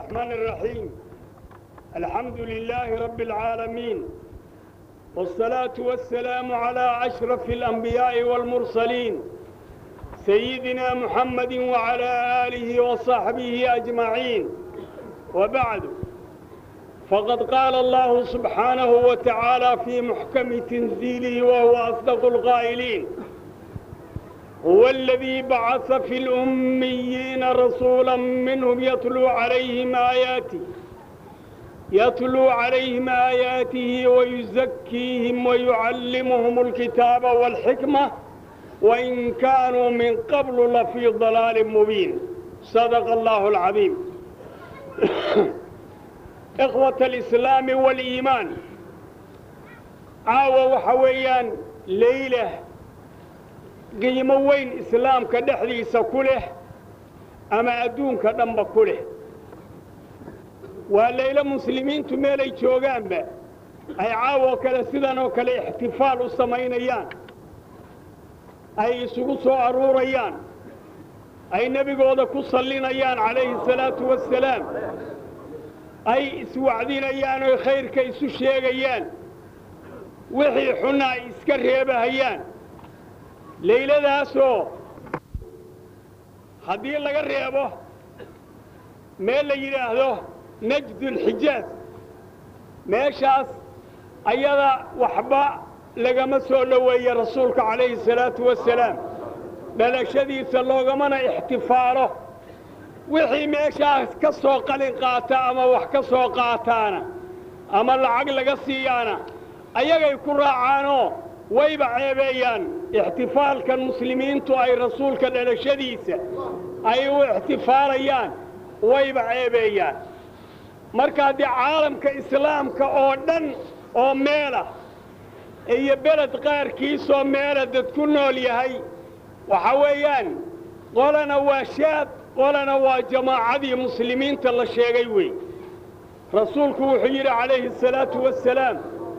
الرحمن الرحيم الحمد لله رب العالمين والصلاة والسلام على أشرف الأنبياء والمرسلين سيدنا محمد وعلى آله وصحبه أجمعين وبعد فقد قال الله سبحانه وتعالى في محكم تنزيله وهو أصدق القائلين هو الذي بعث في الأميين رسولا منهم يتلو عليهم آياته يتلو عليهم آياته ويزكيهم ويعلمهم الكتاب والحكمة وإن كانوا من قبل لفي ضلال مبين صدق الله العظيم إخوة الإسلام والإيمان عاوة وحويان ليلة qiimo weyn islaamka dhexdiisa ku leh ama adduunka dhanba ku leh waa laylo muslimiintu meelay joogaanba ay caawoo kale sidan oo kale ixtifaal u samaynayaan ay isugu soo aruurayaan ay nebigooda ku sallinayaan calayhi salaatu wassalaam ay iswacdinayaan oy khayrka isu sheegayaan wixii xunna ay iska reebahayaan layladaasoo haddii laga reebo meel la yidhaahdo najdulxijaaz meeshaas ayada waxba lagama soo dhoweeye rasuulka calayhi salaatu wasalaam dhalashadiisa loogamana ixtifaalo wixii meeshaas ka soo qalin qaata ama wax ka soo qaataana ama lacag laga siiyaana ayagay ku raacaanoo wayba ceebeeyaan ixtifaalkan muslimiintu ay rasuulka dhalashadiisa ay u ixtifaalayaan wayba ceebeeyaan marka haddii caalamka islaamka oo dhan oo meelah iyo beled qaarkiisoo meela dad ku nool yahay waxa weeyaan qolana waa shaad qolana waa jamaacadii muslimiinta la sheegay wey rasuulku wuxuu yidhi calayhi asalaatu wassalaam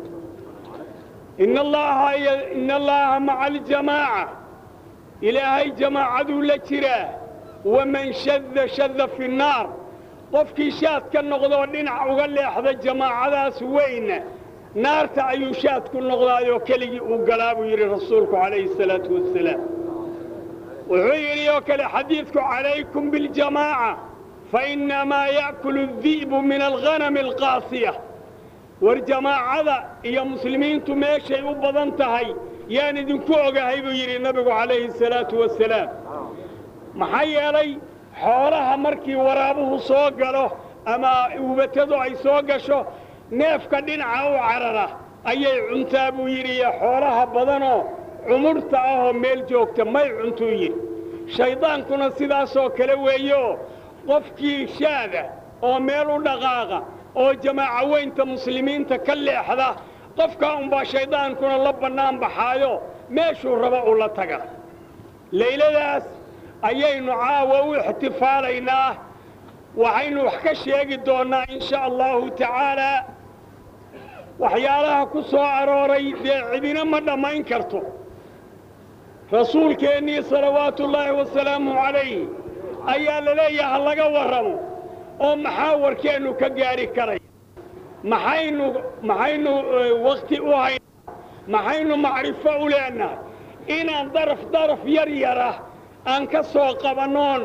in allaha in allaha maca aljamaaca ilaahay jamaacaduu la jiraa waman shadda shadda fi nnaar qofkii shaad ka noqdoo dhinac uga leexda jamaacadaas weyna naarta ayuu shaad ku noqdaayoo keligii uu galaa buu yidhi rasuulku calayhi asalaatu wassalaam wuxuu yidhi oo kale xadiidku calaykum biاljamaaca fainamaa ya'kulu الdi'bu min alghanami alqaasiya war jamaacada iyo muslimiintu meeshay u badan tahay yaan idinku ogahay buu yidhi nabigu calayhi asalaatu wassalaam maxaa yeelay xoolaha markii waraabuhu soo galo ama uubatadu ay soo gasho neefka dhinaca u carara ayay cuntaa buu yidhi iyo xoolaha badanoo cumurta ahoo meel joogta may cuntuu yidhi shayddaankuna sidaasoo kale weeyeoo qofkii shaada oo meel u dhaqaaqa oo jamaaco weynta muslimiinta ka leexda qofkaa unbaa shayddaankuna la bannaan baxaayo meeshuu raba u la taga layladaas ayaynu caawa u ixtifaalaynaa waxaynu wax ka sheegi doonnaa in sha allahu tacaalaa waxyaalaha ku soo arooray dee cidina ma dhammayn karto rasuulkeennii salawaatuullaahi wasalaamu calayh ayaa la leeyaha ha laga warramo oo maxaa warkeennu ka gaadhi karaya maxaynu maxaynu wakhti u haynaa maxaynu macrifo u leennahay inaan daraf daraf yar yara aan ka soo qabannoon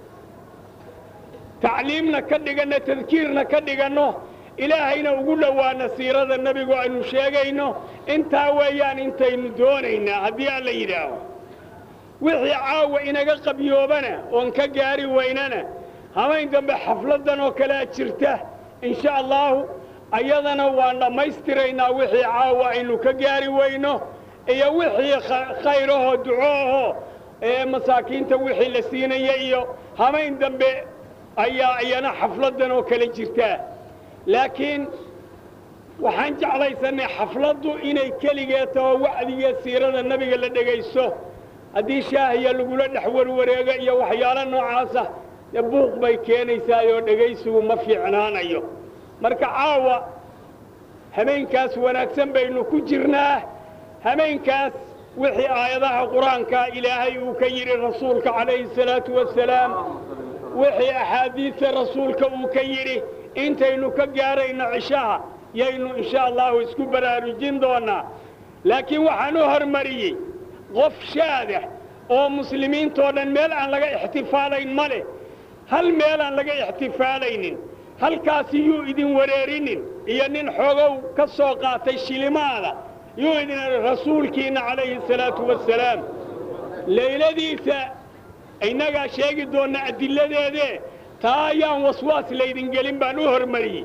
tacliimna ka dhiganno tadkiirna ka dhiganno ilaahayna ugu dhowaana siirada nebigu aynu sheegayno intaa weeyaan intaynu doonaynaa haddii aan la yidhaaho wixii caawa inaga qabyoobana oon ka gaari weynana habayn dambe xafladdan oo kalea jirta in sha allaahu ayadana waan dhammaystiraynaa wixii caawa aynu ka gaari weyno iyo wixii khayrahoo ducoahoo ee masaakiinta wixii la siinaya iyo habayn dambe ayaa iyana xafladdan oo kale jirtaa laakiin waxaan jeclaysannay xafladdu inay keligeed taho wacdigiyo siirada nebiga la dhegaysto haddii shaahiya lagula dhex warwareego iyo waxyaalo noocaasa dee buuq bay keenaysaa oo dhegaysigu ma fiicnaanayo marka caawa habeenkaas wanaagsan baynu ku jirnaa habeenkaas wixii aayadaha qur-aanka ilaahay uu ka yidhi rasuulka calayhi salaatu wasalaam wixii axaadiista rasuulka uu ka yidhi intaynu ka gaarayno cishaha yaynu insha allahu isku baraarujin doonnaa laakiin waxaan u hormariyey qof shaadah oo muslimiintoo dhan meel aan laga ixtifaalayn ma leh hal meel aan laga ixtifaalaynin halkaasi yuu idin wareerinin iyo nin xogow ka soo qaatay shilimaada yuu idin rasuulkiinna calayhi salaatu wassalaam layladiisa innagaa sheegi doonna adilladeedee taa ayaan waswaas laydin gelin baan u hormariyey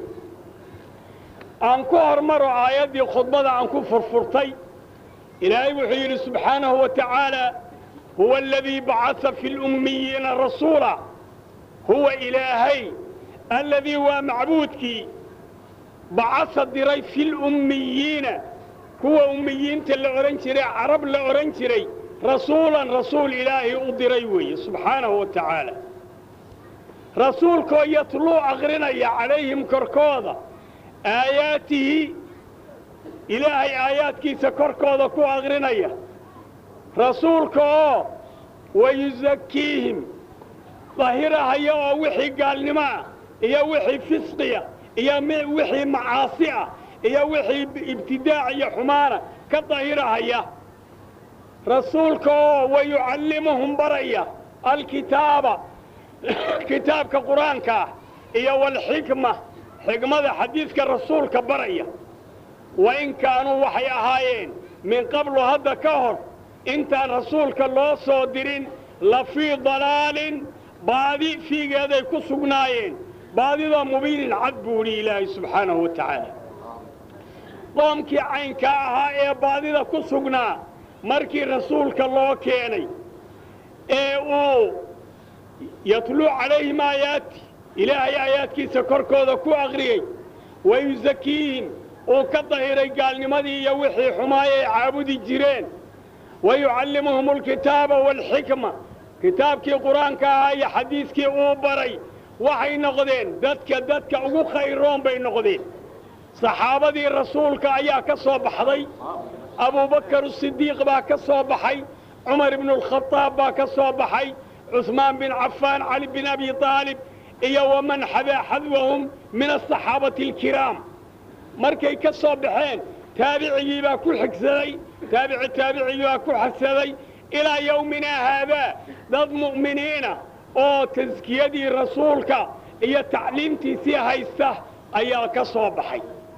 aan ku hormaro aayaddii khudbada aan ku furfurtay ilaahay wuxuu yidhi subxaanahu wa tacaala huwa aladii bacasa fi lummiyiina rasuula huwa ilaahay alladii waa macbuudkii bacasa diray fi lummiyiina kuwa ummiyiinta la odhan jiray carab la odhan jiray rasuulan rasuul ilaahay u diray weeye subxaanahu wa tacaala rasuulkoo yatluu aqrinaya calayhim korkooda aayaatihi ilaahay aayaadkiisa korkooda ku aqrinaya rasuulka oo wayusakiihim dahirahaya oo wixii gaalnimo ah iyo wixii fisqiya iyo wixii macaasi ah iyo wixii ibtidaac iyo xumaana ka dahirahaya rasuulka oo wayucallimuhum baraya alkitaaba kitaabka qur-aanka ah iyo walxikma xikmada xadiidka rasuulka baraya wa in kaanuu waxay ahaayeen min qablu hadda ka hor intaan rasuulka loo soo dirin la fii dalaalin baadi fiigeeday ku sugnaayeen baadida mubiinin cad buu idhi ilaahay subxaanahu wa tacaala qoomkii caynka ahaa ee baadida ku sugnaa markii rasuulka loo keenay ee uu yatluu calayhim aayaati ilaahay aayaadkiisa korkooda ku aqriyey wayusakiihim uu ka dahiray gaalnimadii iyo wixii xumaayay caabudi jireen wayucallimuhum alkitaaba waalxikma kitaabkii qur-aanka ahaa iyo xadiiskii uu baray waxay noqdeen dadka dadka ugu khayroon bay noqdeen saxaabadii rasuulka ayaa ka soo baxday abubakar sidiiq baa ka soo baxay cumar ibnualkhadaab baa ka soo baxay cusmaan bin cafaan cali bin abi aalib iyo waman xadaa xadwahum min asaxaabati alkiraam markay ka soo baxeen taabicigii baa ku xigsaday taabici taabicigii baa ku xigsaday ilaa yowminaa haadaa dad mu'miniina oo taskiyadii rasuulka iyo tacliimtiisii haysta ayaa ka soo baxay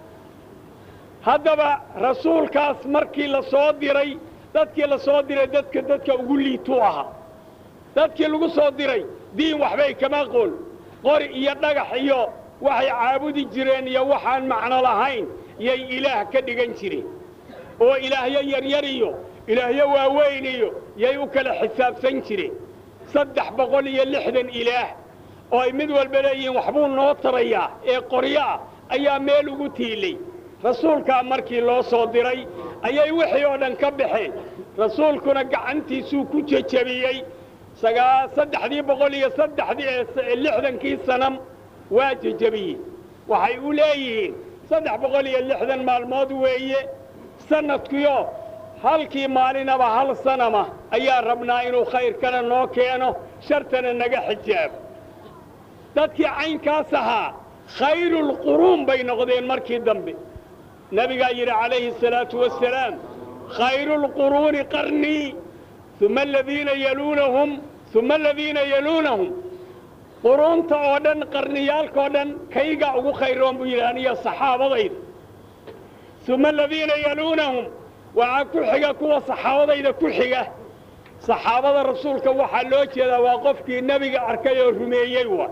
haddaba rasuulkaas markii la soo diray dadkii la soo diray dadka dadka ugu liituu ahaa dadkii lagu soo diray diin waxbay kama qoon qori iyo dhagax iyo waxay caabudi jireen iyo waxaan macno lahayn yay ilaah ka dhigan jireen oo ilaahyo yaryar iyo ilaahyo waaweyn iyo yay u kala xisaabsan jireen saddex boqol iyo lixdan ilaah oo ay mid walba leeyihiin waxbuu noo tarayaa ee qoryo ah ayaa meel ugu tiilay rasuulkaa markii loo soo diray ayay wixii oo dhan ka baxeen rasuulkuna gacantiisuu ku jejabiyey saddexdii boqol iyo saddexdii lixdankii sanam waa jejabiyey waxay u leeyihiin saddex boqol iyo lixdan maalmood weeye sannadkiyo halkii maalinaba hal sanama ayaa rabnaa inuu khayrkana noo keeno shartana naga xijaabo dadkii caynkaas ahaa khayrulquruun bay noqdeen markii dambe nebigaa yidhi calayhi asalaatu wassalaam khayrulquruuni qarnii uma aladiina yaluunahum uma aladiina yaluunahum quruunta oo dhan qarniyaalkaoo dhan kaygaa ugu khayroon buu yidhi aniyo saxaabadayda uma aladiina yaluunahum waxaa ku xiga kuwa saxaabadayda ku xiga saxaabada rasuulka waxaa loo jeedaa waa qofkii nebiga arkay oo rumeeyey waa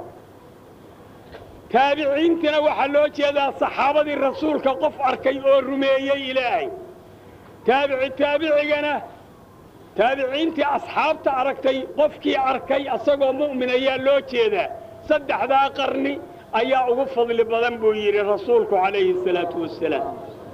taabiciintina waxaa loo jeedaa saxaabadii rasuulka qof arkay oo rumeeyey ilaahay taabici taabicigana taabiciintii asxaabta aragtay qofkii arkay asagoo mu'min ayaa loo jeedaa saddexdaa qarni ayaa ugu fadli badan buu yidhi rasuulku calayhi asalaatu wassalaam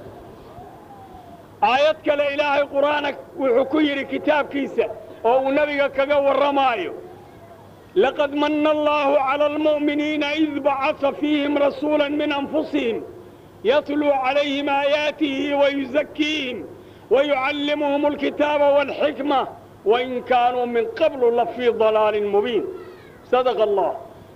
aayad kale ilaahay qur'aana wuxuu ku yidhi kitaabkiisa oo uu nebiga kaga warramaayo laqad manna allaahu cala almu'miniina id bacasa fiihim rasuula min anfusihim yatluu calayhim aayaatihi wayusakiihim wayucallimuhum alkitaaba waalxikma wain kaanuu min qablu la fii dalaalin mubiin sadaqa allah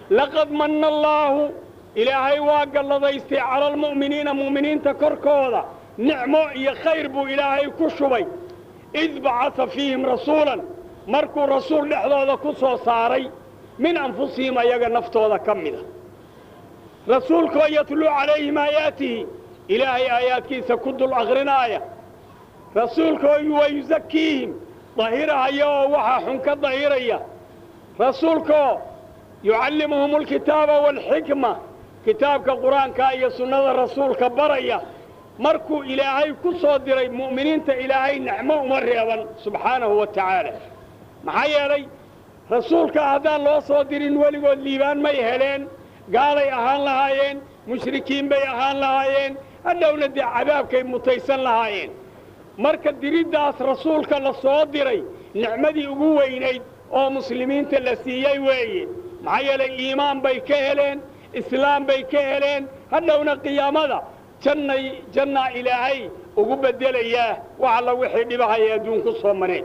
laqad manna allaahu ilaahay waa galladaystay cala almu'miniina mu'miniinta korkooda nicmo iyo khayr buu ilaahay ku shubay id bacasa fiihim rasuulan markuu rasuul dhexdooda ku soo saaray min anfusihim ayaga naftooda ka mida rasuulkoo yatluu calayhim aayaatihi ilaahay aayaadkiisa ku dul akrinaaya rasuulkoo wayusakiihim dahirahaya oo waxaa xun ka dahiraya rasuulkoo yucallimuhum alkitaaba waalxikma kitaabka qur-aanka iyo sunnada rasuulka baraya markuu ilaahay ku soo diray mu'miniinta ilaahay nicmo uma reeban subxaanahu wa tacaala maxaa yeelay rasuulka haddaan loo soo dirin weligood liibaan may heleen gaalay ahaan lahaayeen mushrikiin bay ahaan lahaayeen hadhowna dee cadaabkay mutaysan lahaayeen marka diriddaas rasuulka la soo diray nicmadii ugu weynayd oo muslimiinta la siiyey weeye maxaa yeelay iimaan bay ka heleen islaam bay ka heleen hadhowna qiyaamada jannay jannaa ilaahay ugu beddelayaa wax alla wixii dhibahaya adduunku soo mareen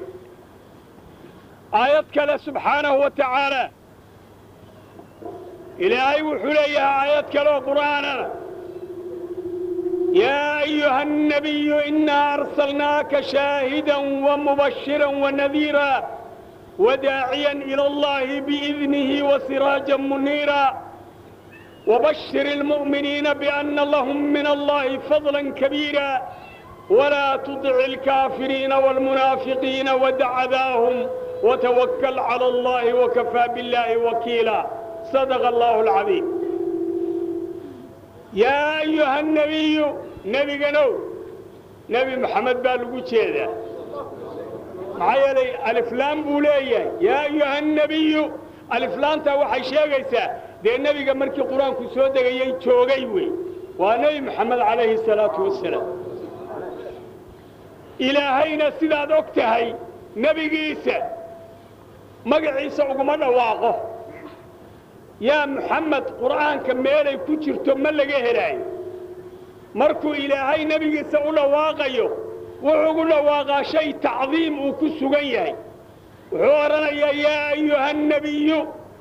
aayad kale subxaanahu wa tacaala ilaahay wuxuu leeyahay aayad kale oo qur'aanana yaa ayuha الnabiyu inaa arsalnaaka shaahida wamubashira wanadiira وداعيا إلى الله بإذنه وسراجا منيرا وبشر المؤمنين بأن لهم من الله فضلا كبيرا ولا تطع الكافرين والمنافقين ودع ذاهم وتوكل على الله وكفى بالله وكيلا صدق الله العظيم يا أيها النبي نبي قنو نبي محمد بالقو جيدا maxaa yeelay aliflaan buu leeyahay yaa ayuha annebiyu aliflaanta waxay sheegaysaa dee nebiga markii qur-aanku soo degayey joogay wey waa nebi moxamed calayhi salaatu wasalaam ilaahayna sidaad og tahay nebigiisa magaciisa uguma dhawaaqo yaa muxamed qur'aanka meelay ku jirto ma laga helaayo markuu ilaahay nebigiisa u dhawaaqayo wuxuu ugu dhawaaqaa shay tacdiim uu ku sugan yahay wuxuu odhanayaa yaa ayuha annabiyu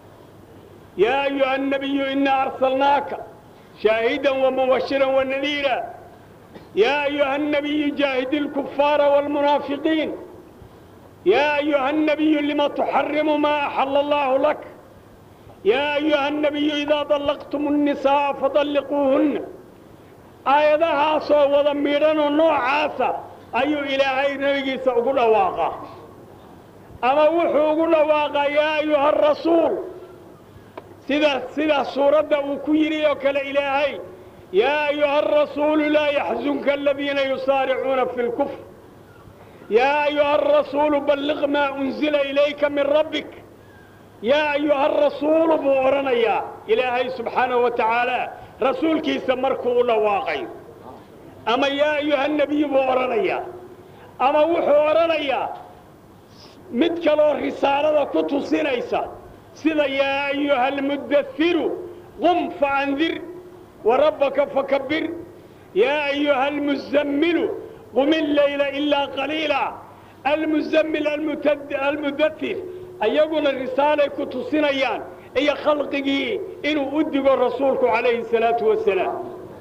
yaa ayuha annabiyu inaa arsalnaaka shaahidan wamubashiran wanadiira yaa ayuha annabiyu jaahidi alkufaara waalmunaafiqiin yaa ayuha annabiyu lima tuxarimu maa axala allaahu lak yaa ayuha annabiyu idaa dallaqtum annisaa'a fadalliquuhunna aayadahaasoo wada midhanoo noocaasa ayuu ilaahay nebigiisa ugu dhawaaqaa ama wuxuu ugu dhawaaqaa yaa ayuha arasuul sida sida suuradda uu ku yidhi oo kale ilaahay yaa ayuha arasuulu laa yaxzunka aladiina yusaaricuuna fi lkufr yaa ayuha arasuulu balliq maa unzila ilayka min rabbik yaa ayuha arasuulu buu odhanayaa ilaahay subxaanahu wa tacaala rasuulkiisa markuu u dhawaaqayo ama yaa ayuha nebiyu buu odhanayaa ama wuxuu odhanayaa mid kaloo risaalada ku tusinaysa sida yaa ayuha almuddairu qum faandir warabbaka fakabbir yaa ayuha almuzammilu qum illeyla ilaa qaliila almuzammil almudatir ayaguna risaalay ku tusinayaan iyo khalqigii inuu u digo rasuulku calayhi salaatu wasalaam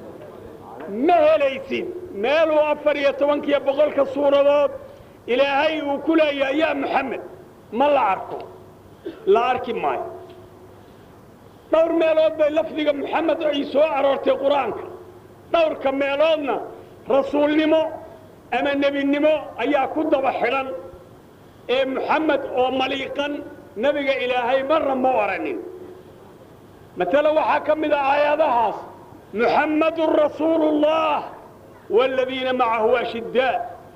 ma helaysid meeluu afar iyo tobankiyo boqolka suuradood ilaahay uu ku leeyahay yaa moxamed ma la arko la arki maayo dhowr meelood bay lafdiga moxamed ay soo aroortay qur-aanka dhowrka meeloodna rasuulnimo ama nebinimo ayaa ku daba xidhan ee moxamed oo maliiqan nebiga ilaahay marna ma oranin matala waxaa ka mid ah aayadahaas محمد رسول الله والذين معه أشداء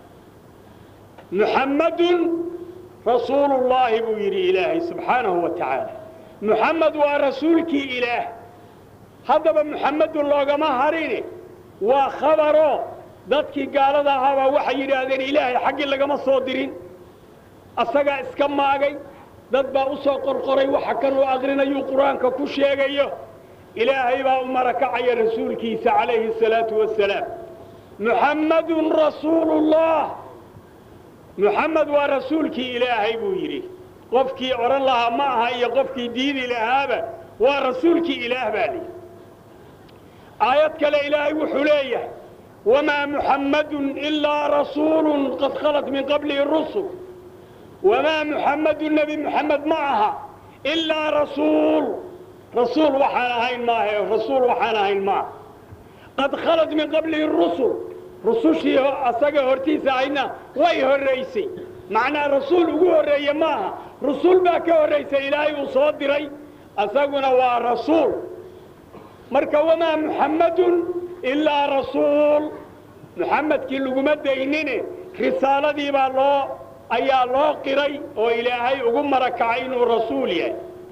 محمد رسول الله بويري إلهي سبحانه وتعالى محمد ورسولك إله هذا محمد الله ما هريني وخبره dadkii gaalada ahaabaa waxay yidhaahdeen ilaahay xaggii lagama soo dirin asagaa iska maagay dad baa u soo qorqoray waxa kanuu aqrinayuu qur-aanka ku sheegayo ilaahay baa u marakacaya rasuulkiisa calayhi الsalaatu wasalaam muxammadun rasuulullah muxamed waa rasuulkii ilaahay buu yidhi qofkii odhan lahaa ma aha iyo qofkii diidi lahaaba waa rasuulkii ilaah baa lihi aayad kale ilaahay wuxuu leeyahay wamaa muxammadun ilaa rasuulun qad khalat min qablihi rusul wamaa muxammadun nebi muxamed ma aha ilaa rasuul rasuul waxaan ahayn maahe rasuul waxaan ahayn maaha qad khalat min qablihi rusul rusushii asaga hortiisa ahayna way horraysay macnaa rasuul ugu horreeye maaha rusul baa ka horraysay ilaahay uu soo diray asaguna waa rasuul marka wamaa muxammadun ilaa rasuul muxamedkii laguma daynine risaaladii baa loo ayaa loo qiray oo ilaahay ugu marakacay inuu rasuul yahay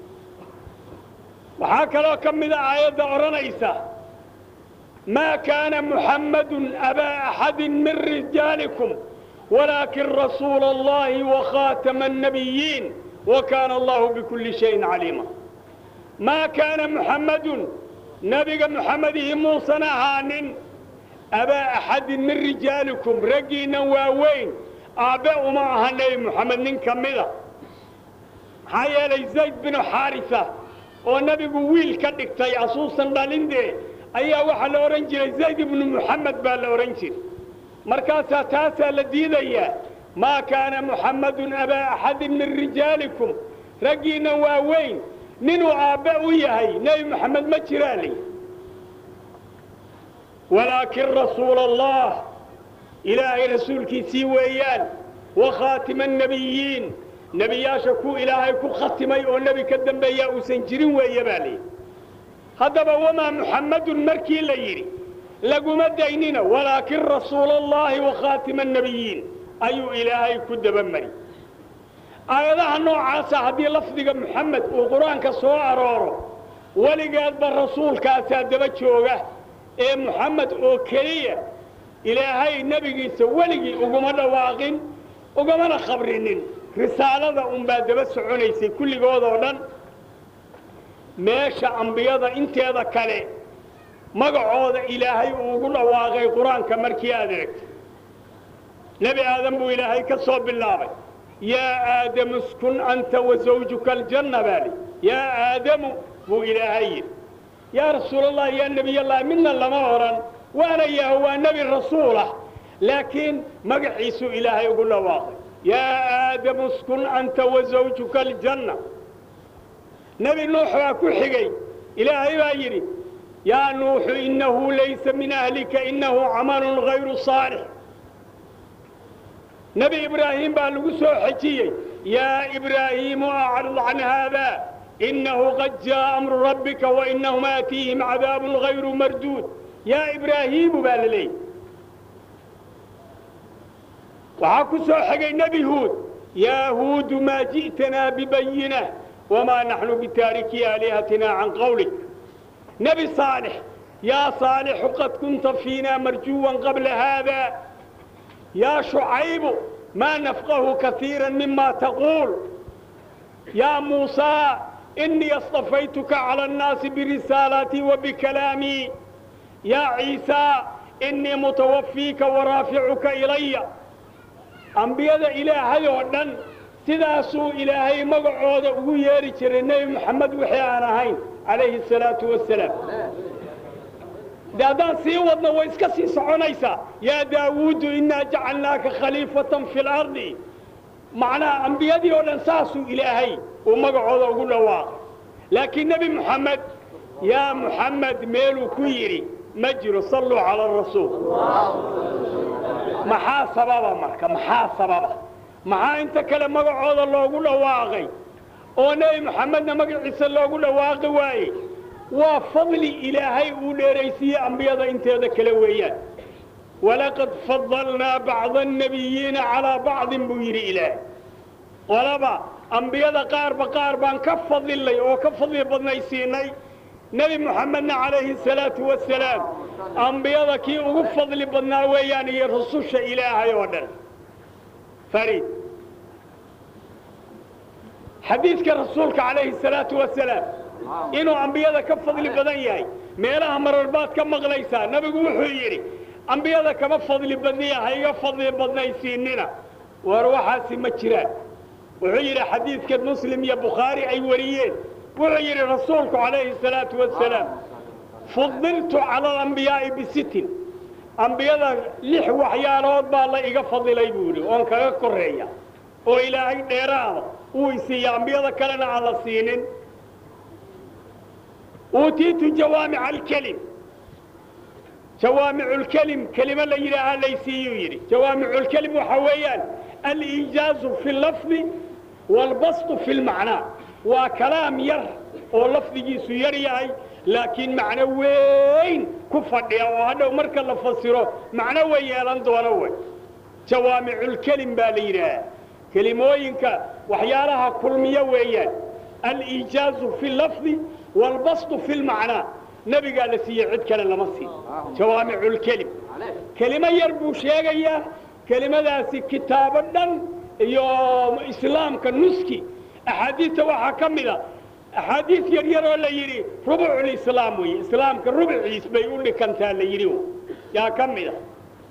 waxaa kaloo ka mida aayadda odhanaysa maa kaana muxammadun abaa axadin min rijaalikum walaakin rasuula allahi wakhaatama annabiyiin wa kaana allahu bikulli shayin caliima maa kaana muxammadun nebiga muxamedihi muusan ahaanin abaa axadin min rijaalikum raggiinnan waaweyn aabbe uma aha nebi moxamed nin ka mida maxaa yeelay zayd binu xaarisa oo nebigu wiil ka dhigtay asuusan dhalindee ayaa waxaa la odhan jiray zayd ibnu muxamed baa la odhan jiray markaasaa taasaa la diidayaa maa kaana muxammadun abaa axadin min rijaalikum raggiinnan waaweyn ninuu aabbe u yahay nebi moxamed ma jiraa lay walaakin rasuula allah ilaahay rasuulkiisii weeyaan wa khaatima annebiyiin nebiyaasha ku ilaahay ku khatimay oo nebi ka dambeeyaa uusan jirin weeye baa layidhi haddaba wamaa muxammadun markii la yidhi laguma daynina walaakin rasuula allaahi wa khaatima annebiyiin ayuu ilaahay ku dabamari aayadaha noocaasa haddii lafdiga muxamed uu qur-aanka soo arooro weligeedba rasuulkaasaa daba jooga ee muxamed oo keliya ilaahay nebigiisa weligii uguma dhawaaqin ugamana khabrinin risaalada unbaa daba soconaysay kulligood oo dhan meesha ambiyada inteeda kale magacooda ilaahay uu ugu dhawaaqay qur-aanka markii aad eegto nebi aadan buu ilaahay ka soo bilaabay yaa aadamu iskun anta wa zawjuka aljanna baa li yaa aadamu buu ilaahay yidhi yaa rasuulallah yaa nebiyallahi midna lama odhan waana yaho waa nebi rasuulah laakiin magaciisuu ilaahay ugu dhawaaqay yaa aadamu iskun anta wa zawjuka aljanna nebi nuux baa ku xigay ilaahay baa yidhi yaa nuuxu innahu laysa min ahlika innahu camalun hayru saalix nebi ibraahim baa lagu soo xejiyey yaa ibraahiimu acrid can haada innahu qad jaa'a amru rabbika wainahum aatiihim cadaabun hayru marduud yaa ibraahiimu baa la leeyay waxaa ku soo xigay nebi huud yaa huudu maa ji'tanaa bibayina wamaa naxnu bitaariki aalihatina can qawlik nebi saalix yaa saalixu qad kunta fiina marjuwan qabla haada yaa shucaybu maa nafqahu kaiira mima taquul yaa muusaa inii astafaytuka cala annaasi birisaalaatii wa bikalaamii yaa ciisaa inii mutawafiika waraaficuka ilaya ambiyada ilaahay oo dhan sidaasuu ilaahay magacooda ugu yeeri jiray nebi moxamed wixii aan ahayn calayhi asalaatu wasalaam de haddaan sii wadno way iska sii soconaysaa yaa daawuudu innaa jacalnaaka khaliifatan fi lardi macnaha ambiyadii oo dhan saasuu ilaahay uu magacooda ugu dhawaaqay laakiin nebi moxamed yaa moxamed meeluu ku yidhi ma jiro salluu cala arasuul maxaa sababa marka maxaa sababa maxaa inta kale magacooda loogu dhawaaqay oo nebi moxamedna magaciisa loogu dhawaaqi waaye waa fadli ilaahay uu dheeraysiiyey ambiyada inteeda kale weeyaan walaqad fadalnaa bacda annabiyiina calaa bacdin buu yidhi ilaahay qolaba ambiyada qaarba qaar baan ka fadilnay oo ka fadli badnaysiinay nebi moxamedna calayhi salaatu wasalaam ambiyada kii ugu fadli badnaa weeyaan iyo rususha ilaahay oo dhan fariid xadiidka rasuulka calayhi salaatu wasalaam inuu ambiyada ka fadli badan yahay meelaha marar baad ka maqlaysaa nebigu wuxuu yidhi ambiyada kama fadli badniya ha iga fadli badnaysiinina war waxaasi ma jiraan wuxuu yidhi xadiidka muslim iyo bukhaari ay wariyeen wuxuu yidhi rasuulku calayhi salaatu wasalaam fudiltu cala alambiyaa'i bisitin ambiyada lix waxyaalood baa la iga fadilay buu yidhi oon kaga korreeya oo ilaahay dheeraada uu isiiya ambiyada kalena aan la siinin uutiitu jawaamica alkelim jawaamicu lkelim kelimo la yidhaahaa laysiiyuu yidhi jawaamicu lkelim waxaa weeyaan aliijaazu fi lafdi waalbastu fi lmacnaa waa kalaam yar oo lafdigiisu yar yahay laakiin macno weyn ku fadhiya oo hadhow marka la fasiro macno way yeelan doono wey jawaamiculkelim baa la yidhaahaa kelimooyinka waxyaalaha kulmiyo weeyaan aliijaazu fi lafdi waalbastu fi lmacnaa nebigaa la siiyey cid kale lama siin jawaamiculkelim kelimo yar buu sheegayaa kelimadaasi kitaabo dhan iyo islaamka nuski axaadiista waxaa ka mid a axaadiis yar yaroo la yidhi rubuculislaam weeye islaamka rubuciis bay u dhikantaa la yidhi yaa ka mid a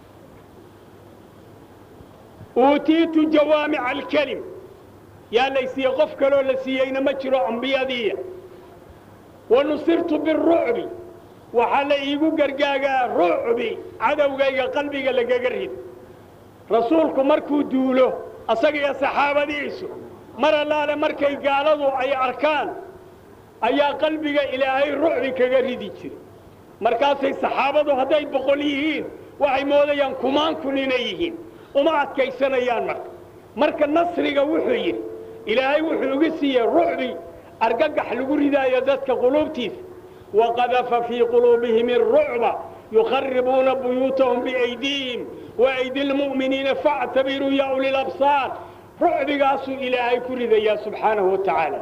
uutiitu jawaamica alkelim yaa laysiiyey qof kaloo la siiyeyna ma jiro ambiyadiiya wa nusirtu birucbi waxaa la iigu gargaagaa rucbi cadowgayga qalbiga lagaga rid rasuulku markuu duulo asaga iyo saxaabadiisu mar allaale markay gaaladu ay arkaan ayaa qalbiga ilaahay rucbi kaga ridi jira markaasay saxaabadu hadday boqol yihiin waxay moodayaan kumaan kun inay yihiin uma adkaysanayaan marka marka nasriga wuxuu yidhi ilaahay wuxuu igu siiyey rucbi argagax lagu ridaayo dadka quluubtiisa waqadafa fii quluubihim irucba yukharibuuna buyuutahum biaydiihim waaydi lmu'miniina factabiruu ya uli labsaar rucbigaasuu ilaahay ku ridayaa subxaanahu wa tacaala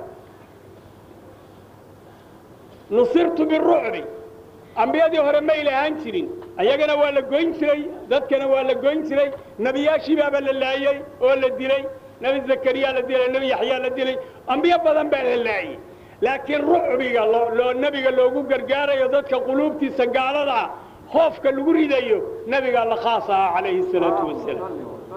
nusirtu birucbi ambiyadii hore may lahaan jirin ayagana waa la goyn jiray dadkana waa la goyn jiray nebiyaashii baaba la laayey oo la dilay nebi zakariya la dilay nebi yaxyaa la dilay ambiyo badan baa la laayey laakiin rucbiga loo nebiga loogu gargaarayo dadka quluubtiisa gaalada ah hoofka lagu ridayo nebigaa la khaas ahaa calayhi salaatu wasalaam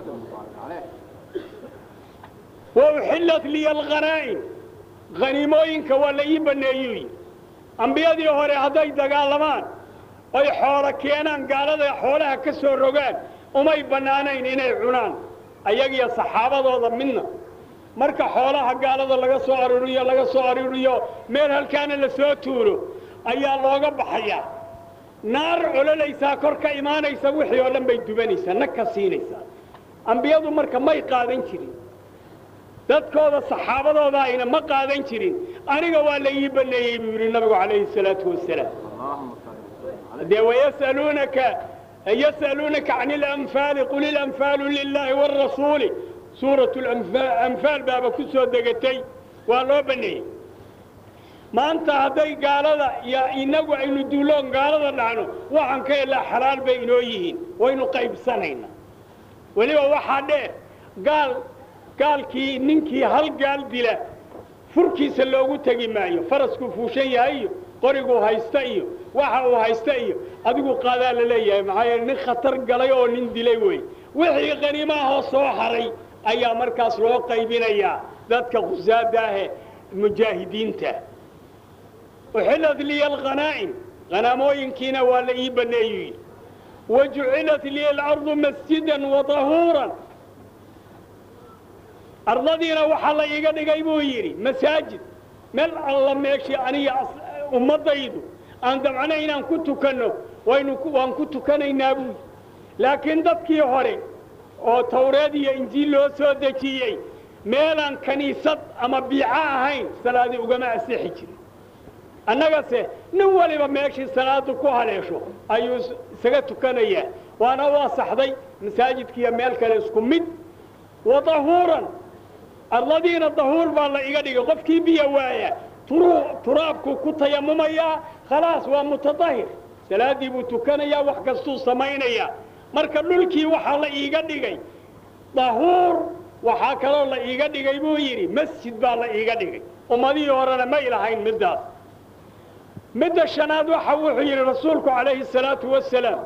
wa uxillat liya alghanaa'im haniimooyinka waa la ii banneeyuy ambiyadii hore hadday dagaalamaan oy xoolo keenaan gaalada xoolaha ka soo rogaan umay bannaanayn inay cunaan ayagiyo saxaabadooda midna marka xoolaha gaalada laga soo aruuriyo laga soo aruuriyo meel halkaana la soo tuuro ayaa looga baxayaa naar cololaysaa kor ka imaanaysa wixii oo dhan bay dubanaysaa nag ka siinaysaa ambiyadu marka may qaadan jirin dadkooda saxaabadooda ayna ma qaadan jirin aniga waa la ii banneeyey buu yidhi nabigu calayhi salaatu wasalaam dee wayas'aluunaka yas'aluunaka can ilanfaali qul ilanfaalu lilaahi waalrasuuli suuratu anfaal baaba ku soo degatay waa loo banneeyey maanta hadday gaalada iyo innagu aynu duuloon gaalada dhacno waxaan ka helaa xalaal bay inoo yihiin waynu qaybsanaynaa weliba waxaa dheer gaal gaalkii ninkii hal gaal dila furkiisa loogu tegi maayo faraskuu fuushan yahay iyo qoriguu haysta iyo waxa uu haysta iyo adigu qaadaa la leeyahay maxaa yeele nin khatar galay oo nin dilay wey wixii qaniimaahoo soo haray ayaa markaas loo qaybinayaa dadka khusaada ahe mujaahidiinta uxillat liya alghanaa'im hanaamooyinkiina waa la ii banneeyu yidhi wa jucilat liya alardu masjidan wa tahuuran ardadiina waxaa la iiga dhigay buu yidhi masaajid meel alla meeshii aniga ummaddaydu aan dabcna inaan ku tukanno waynu waan ku tukanaynaa buu laakiin dadkii hore oo tawreed iyo injiil loo soo dejiyey meelaan kaniisad ama biico ahayn salaadii ugama asixi jirin annagase nin waliba meeshii salaadu ku haleesho ayuu isaga tukanayaa waana u asaxday masaajidkiiyo meel kale isku mid wa dahuuran arladiina dahuur baa la iga dhigay qofkii biyo waaya turaabkuu ku tayamumayaa khalaas waa mutadahir salaaddii buu tukanayaa wax kastuu samaynayaa marka dhulkii waxaa la iiga dhigay dahuur waxaa kaloo la iiga dhigay buu yidhi masjid baa la iiga dhigay ummadihii horena may lahayn middaas midda shanaad waxa wuxuu yidhi rasuulku calayhi الsalaatu wasalaam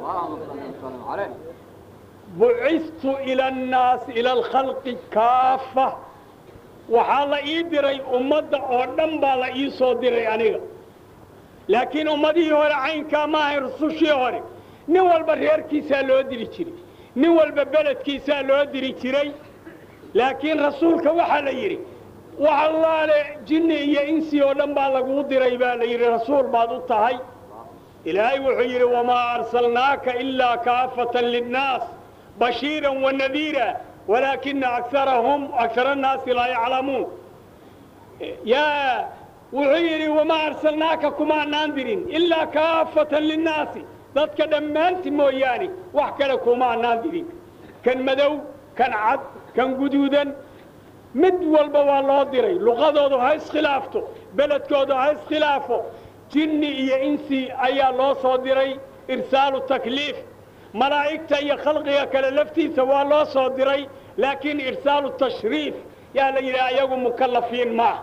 bucistu ila annaasi ila alkhalqi kaafa waxaa la ii diray ummadda oo dhan baa la ii soo diray aniga laakiin ummadihii hore caynkaa ma ahayn rusushii hore nin walba reerkiisaa loo diri jiray nin walba beledkiisaa loo diri jiray laakiin rasuulka waxaa la yidhi wax allaale jinni iyo insi oo dhan baa laguu diray baa la yidhi rasuul baad u tahay ilaahay wuxuu yidhi wamaa arsalnaaka ilaa kaafatan linnaas bashiiran wanadiira walaakina akarahum akara annaasi laa yaclamuun yaa wuxuu yidhi wamaa arsalnaaka kumaanaan dirin ilaa kaafatan linnaasi dadka dhammaanti mooyaane wax kale kumaanaan dirin kan madow kan cad kan guduudan mid walba waa loo diray luqadoodu ha iskhilaafto beledkoodu ha iskhilaafo jinni iyo insi ayaa loo soo diray irsaalu takliif malaa'igta iyo khalqiga kale laftiisa waa loo soo diray laakiin irsaalu tashriif yaa la yidhaha iyagu mukallafiin maaha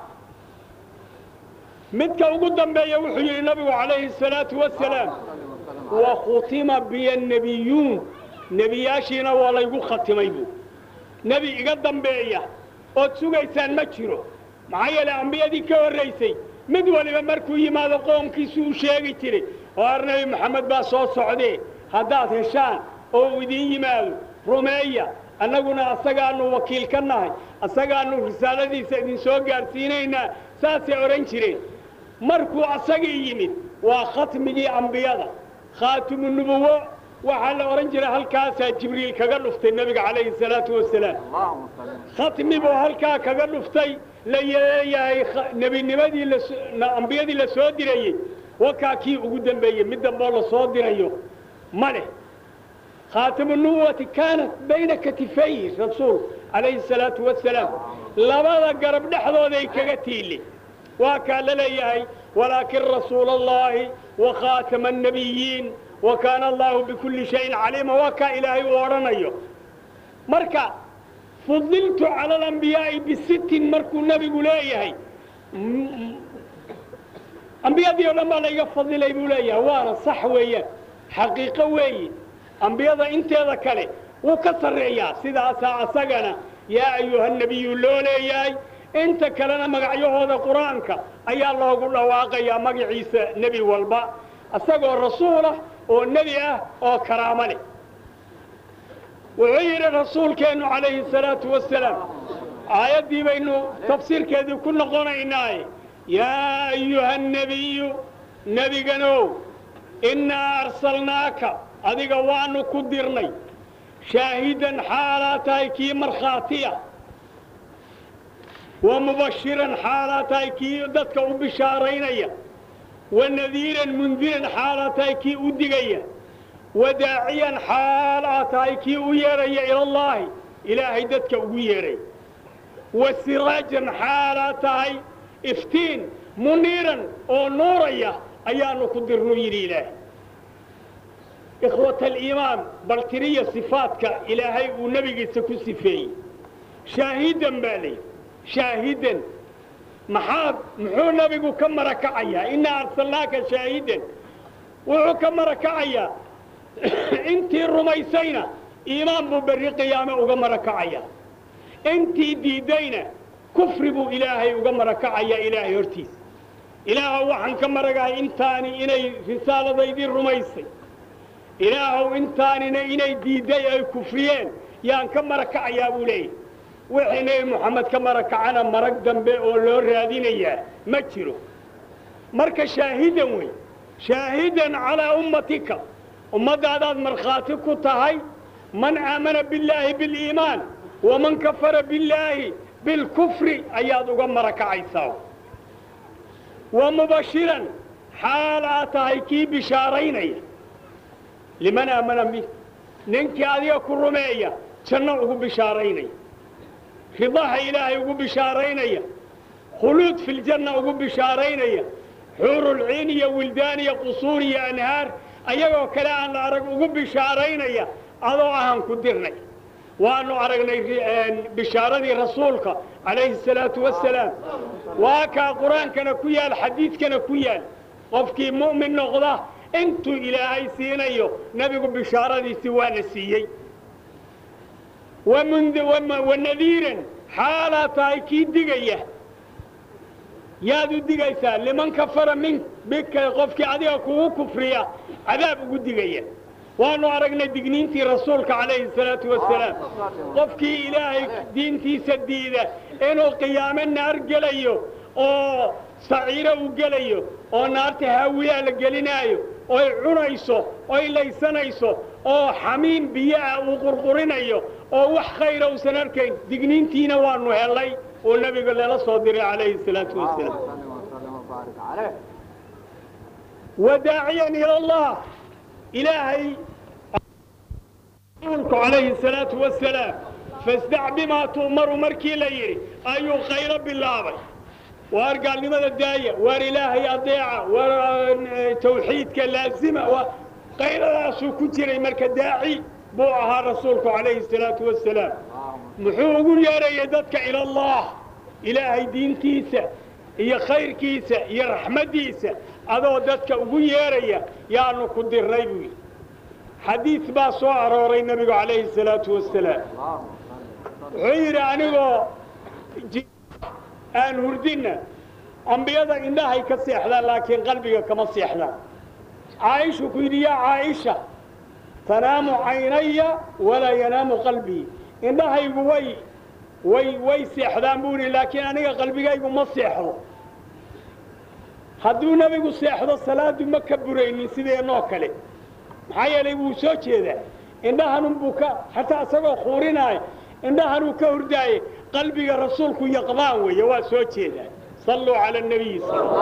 midka ugu dambeeya wuxuu yidhi nabigu calayhi الsalaatu wasalaam wakhutima biya nebiyuun nebiyaashiina waa laygu khatimay buu nebi iga dambeeya ood sugaysaan ma jiro maxaa yeelay ambiyadii ka horraysay mid waliba markuu yimaado qoomkiisu u sheegi jiray waar nebi moxamed baa soo socdee haddaad heshaan oo uu idiin yimaado rumeeya annaguna asagaannu wakiil ka nahay asagaannu risaaladiisa idin soo gaadhsiinaynaa saasay odhan jireen markuu asagii yimid waa khatmigii ambiyada khaatimu nubuwo waxaa la odhan jiray halkaasaa jibriil kaga dhuftay nebiga calayhi salaatu wasalaam khatmi buu halkaa kaga dhuftay la leeyahay nebinimadii ambiyadii la soo dirayey wakaa kii ugu dambeeyey mid damboo la soo dirayo ma leh khaatimu nubuwati kaanat bayna katifay rasuul calayhi salaatu wasalaam labada garab dhexdooday kaga tiili waa kaa la leeyahay walaakin rasuula allahi wa khaatama annabiyiin wa kaana allahu bikulli shayin caliima waa kaa ilaahay uu odhanayo marka fudiltu cala alambiyaa'i bisittin markuu nebigu leeyahay ambiyadii o dhan baa layga fadilay buu leeyahay waana sax weeyaan xaqiiqo weeye ambiyada inteeda kale wuu ka sarreeyaa sidaasaa asagana yaa ayuha nebiyu loo leeyahay inta kalena magacyahooda qur-aanka ayaa loogu dhawaaqayaa magaciisa nebi walba isagoo rasuulah oo nebi ah oo karaamo leh wuxuu yidhi rasuulkeennu calayhi salaatu wasalaam aayaddii baynu tafsiirkeedii ku noqonaynaaye yaa ayuha nebiyu nebiganow innaa arsalnaaka adiga waanu ku dirnay shaahidan xaalaa tahay kii markhaatiya wa mubashiran xaalaa tahay kii dadka u bishaaraynaya wa nadiiran mundiran xaalaa tahay kii u digaya wa daaciyan xaal aa tahay kii u yeedhaya ilallaahi ilaahay dadka ugu yeedhay wa siraajan xaalaa tahay iftiin muniiran oo nuuraya ayaanu ku dirnu yidhi ilaahay ikhwata aliimaan bal tiriya sifaadka ilaahay uu nebigiisa ku sifeeyey shaahidan baa layidhi shaahidan maxaad muxuu nebigu ka marakacayaa innaa arsalnaaka shaahidan wuxuu ka marakacayaa intii rumaysayna iimaan buu berri qiyaame uga marakacayaa intii diiddayna kufri buu ilaahay uga marakacayaa ilaahay hortiisa ilaahow waxaan ka maragahay intaani inay risaaladaydii rumaysay ilaahow intaanina inay diidday ay kufriyeen yaan ka marakacayaa buu leeyahy wixii nebi moxamed ka marakacana marag dambe oo loo raadinayaa ma jiro marka shaahidan wey shaahidan calaa ummatika ummaddaadaad markhaati ku tahay man aamana billaahi biliimaan waman kafara billaahi bilkufri ayaad uga marakacaysaa wa mubashiran xaal aad tahay kii bishaaraynaya liman aamana bi ninkii adiga ku rumeeya janno ugu bishaaraynaya ridaha ilaahay ugu bishaaraynaya khuluud filjanna ugu bishaaraynaya xuurulciin iyo wildaan iyo qusuur iyo anhaar ayagoo kale aan la arag ugu bishaaraynaya adoo ahaan ku dirnay waanu aragnay bishaaradii rasuulka calayhi الsalaatu wasalaam waa kaa qur-aankana ku yaal xadiidkana ku yaal qofkii mu'min noqda intuu ilaahay siinayo nebigu bishaaradiisii waana siiyey wanadiiran xaalaa tahay kii digaya yaad u digaysaa liman kafara min bika qofkii adiga kugu kufriya cadaab ugu digaya waanu aragnay digniintii rasuulka calayhi salaatu wasalaam qofkii ilaahay diintiisa diida inuu qiyaamo naar gelayo oo saciiro uu gelayo oo naarta haawiyaa la gelinaayo oy cunayso oy laysanayso oo xamiim biyo ah uu qurqurinayo oo wax khayra uusan arkayn digniintiina waanu helay oo nebiga lala soo diray calayhi salaatu wasalaam وداعيا إلى الله إلهي رسولك عليه الصلاة والسلام فاصدع بما تؤمر مركي ليري أيو خير بالله وارقى لماذا الداية وار إلهي أضيعة وار توحيدك لازمة وغير راسو كتير مرك داعي بوعها رسولك عليه الصلاة والسلام محوق يا ريدتك إلى الله إلهي دين كيسة iyo khayrkiisa iyo raxmaddiisa adoo dadka ugu yeeraya yaanu ku diray buu yidhi xadiid baa soo arooray nebigu calayhi salaatu wasalaam wuxuu yidhi anigoo aan hurdinna ambiyada indhahay ka seexdaan laakiin qalbiga kama seexdaan caaishu ku yidhi yaa caaisha tanaamu caynaya walaa yanaamu qalbii indhahaygu way way way seexdaan buu yidhi laakiin aniga qalbigaygu ma seexdo hadduu nebigu seexdo salaadu ma ka buraynin sideenoo kale maxaa yeelay wuu soo jeedaa indhahanunbuu ka xataa isagoo khuurinaaya indhahanuu ka hurdaaye qalbiga rasuulku yaqdaan weeye waa soo jeedaa salluu cala nabiyi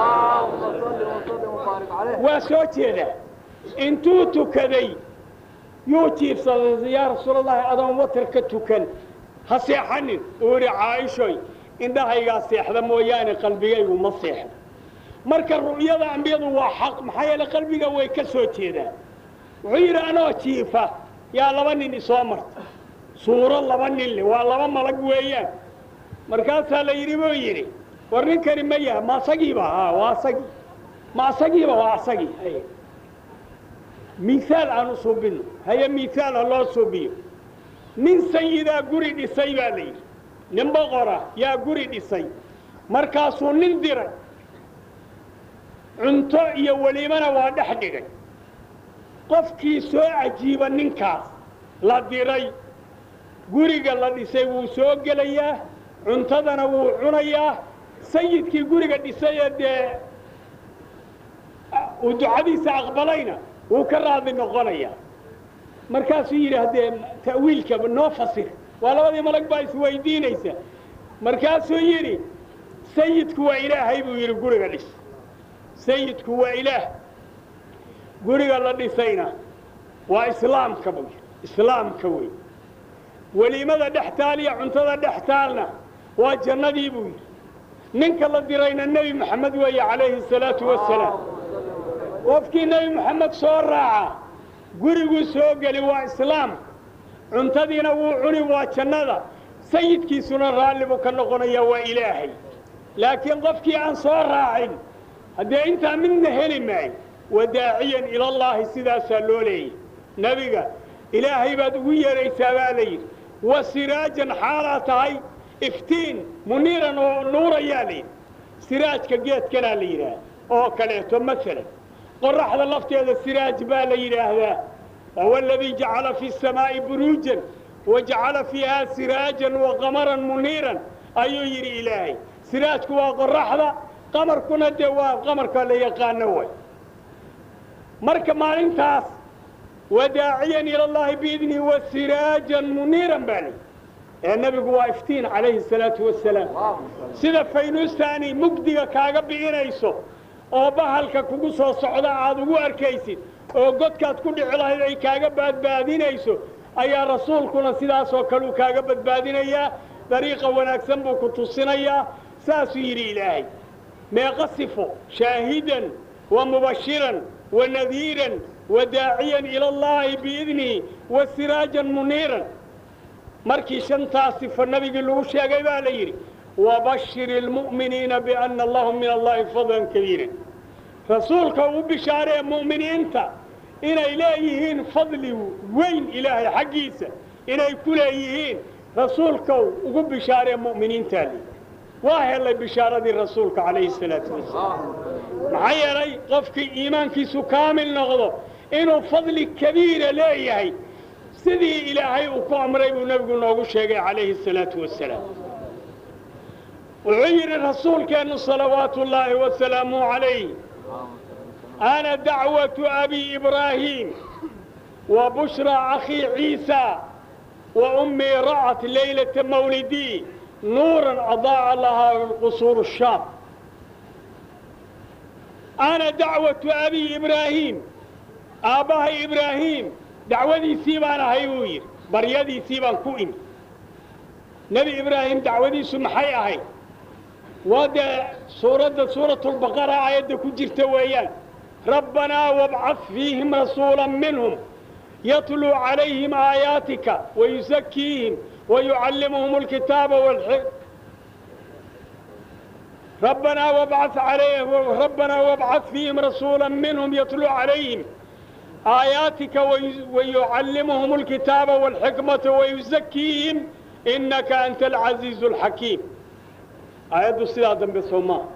waa soo jeedaa intuu tukaday yuu jiifsaday yaa rasuulallaahi adoon watar ka tukan ha seexanin uu yidhi caaishoy indhahaygaa seexda mooyaane qalbigaygu ma seexdo marka ru'yada ambiyadu waa xaq maxaa yeele qalbiga way ka soo jeedaan wuxuu yidhi anoo jiifa yaa laba nin isoo marta suuro laba nin le waa laba malag weeyaan markaasaa la yidhi buu yidhi war ninkani ma yaha ma asagiiba haa waa asagii ma asagiiba waa asagii haye miihaal aan u suubino haye miihaal ha loo suubiyo nin sayidaa guri dhisay baa la yidhi nin boqora yaa guri dhisay markaasuu nin diray cunto iyo weliimana waa dhex dhigay qofkii soo cajiiba ninkaas la diray guriga la dhisay wuu soo gelayaa cuntadana wuu cunayaa sayidkii guriga dhisayee dee uu ducadiisa aqbalayna wuu ka raadi noqonayaa markaasuu yidhi haddee ta'wiilka noo fasir waa labadii malag baa isweydiinaysa markaasuu yidhi sayidku waa ilaahay buu yidhi guriga dhis sayidku waa ilaah guriga la dhisayna waa islaamka buu yidhi islaamka wey weliimada dhex taal iyo cuntada dhex taalna waa jannadii buu yidhi ninka la dirayna nebi moxamed weeye calayhi salaatu wasalaam qofkii nebi moxamed soo raaca guriguu soo geli waa islaam cuntadiina wuu cuni waa jannada sayidkiisuna raalli buu ka noqonayaa waa ilaahay laakiin qofkii aan soo raacin haddee intaa midna heli maayo wadaaciyan ilallaahi sidaasaa loo leeyay nebiga ilaahay baad ugu yeeraysaa baa la yidhi wa siraajan xaalaa tahay iftiin muniiran oo nuurayaa la yidhi siraajka geedkanaa la yidhaah oo kaleeto maalan qoraxda lafteeda siraaj baa la yidhaahdaa wahuwa aladii jacala fi الsamaa'i buruujan wajacala fiiha siraajan waqamaran muniiran ayuu yidhi ilaahay siraajku waa qoraxda qamarkuna dee waa qamarka la yaqaano way marka maalintaas wadaaciyan ila allahi biidnihi wasiraajan muniiran baa layihi ee nebigu waa iftiin calayhi الsalaatu wasalaam sida faynuustaani mugdiga kaaga bi'inayso oo bahalka kugu soo socda aad ugu arkaysid oo godkaad ku dhici lahayd ay kaaga badbaadinayso ayaa rasuulkuna sidaasoo kaleu kaaga badbaadinayaa dariiqa wanaagsan buu ku tusinayaa saasuu yidhi ilaahay meeqa sifo shaahidan wa mubashiran wa nadiiran wa daaciyan ila allaahi biidnihi wa siraajan muniiran markii shantaas sifo nabigii lagu sheegay baa la yidhi wabashir ilmu'miniina bianna lahum min allahi fadlan kabiiran rasuulka uu bishaaree mu'miniinta inay leeyihiin fadli weyn ilaahay xaggiisa inay ku leeyihiin rasuulkow ugu bishaaree mu'miniintaa li waa helay bishaaradii rasuulka calayhi salaatu wasalaam maxaa yeelay qofkii iimaankiisu kaamil noqdo inuu fadli kabiira leeyahay sidii ilaahay uu ku amray buu nebigu noogu sheegay calayhi salaatu wasalaam wuxuu yidhi rasuulkeennu salawaatu ullaahi wasalaamu calayh ana dacwatu abi ibraahiim wa bushraa akhii ciisa wa ummii ra'at leylata mawlidii nuuran adaaca lahaa qusuuru shaam ana dacwatu abi ibraahiim aabbahay ibraahiim dacwadiisii baan ahay buu yidhi baryadiisii baan ku imi nebi ibraahim dacwadiisu maxay ahayd waa dee suuradda suuratulbaqara aayadda ku jirta weeyaan rabbanaa wabcad fiihim rasuula minhum yatluu calayhim aayaatika wayusakiihim wayucallimuhum alkitaaba walxikm ربنا وابعث عليهم ربنا وابعث فيهم رسولا منهم يتلو عليهم آياتك وي- ويعلمهم الكتاب والحكمة ويزكيهم إنك أنت العزيز الحكيم آيات الصلاة بصوما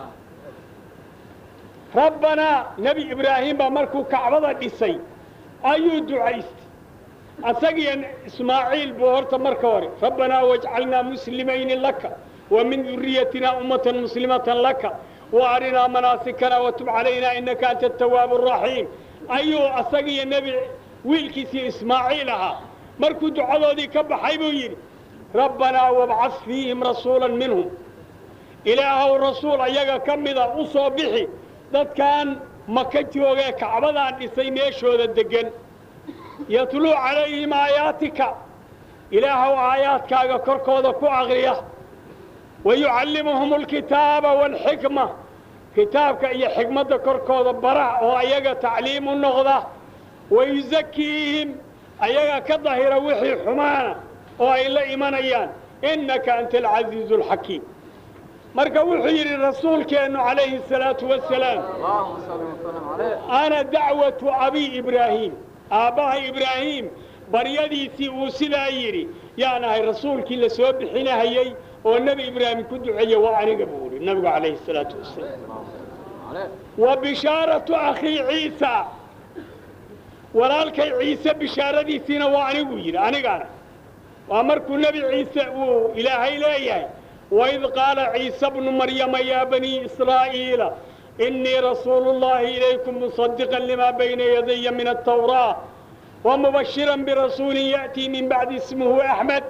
ربنا نبي إبراهيم بمركو كعبة ديسي أيو دعيست أسقي إسماعيل بورت مركوري ربنا واجعلنا مسلمين لك ومن ذريتنا أمة مسلمة لك وأرنا مناسكنا وتب علينا إنك أنت التواب الرحيم أيو أسقي النبي ويلكسي إسماعيلها مركو دعوة دي كبحي بيري ربنا وابعث فيهم رسولا منهم إله الرسول أيها كمدا أصابحي ذات كان مكتي وغا كعبدا ديسي ميشو ذا الدقن يتلو عليهم آياتك إله آياتك كركوذا كو أغريه ويعلمهم الكتاب والحكمة كتابك أي حكمة كركوذا برع وأيها تعليم النغضة ويزكيهم أيها كظهر وحي حمانا وإلا إيمانيان إنك أنت العزيز الحكيم مركا وحي الرسول كأنه عليه الصلاة والسلام اللهم صل وسلم عليه أنا دعوة أبي إبراهيم آباه إبراهيم بريديسي وسلا يري يا أنا رسولك اللي سوى حين هيي والنبي إبراهيم كنت عيا وعني قبولي النبي عليه الصلاة والسلام اللهم صل عليه وبشارة أخي عيسى ولالك عيسى بشارة دي سينا وعني ويري أنا قانا وأمرك النبي عيسى إلهي لا وإذ قال عيسى ابن مريم يا بني إسرائيل إني رسول الله إليكم مصدقا لما بين يدي من التوراة ومبشرا برسول يأتي من بعد اسمه أحمد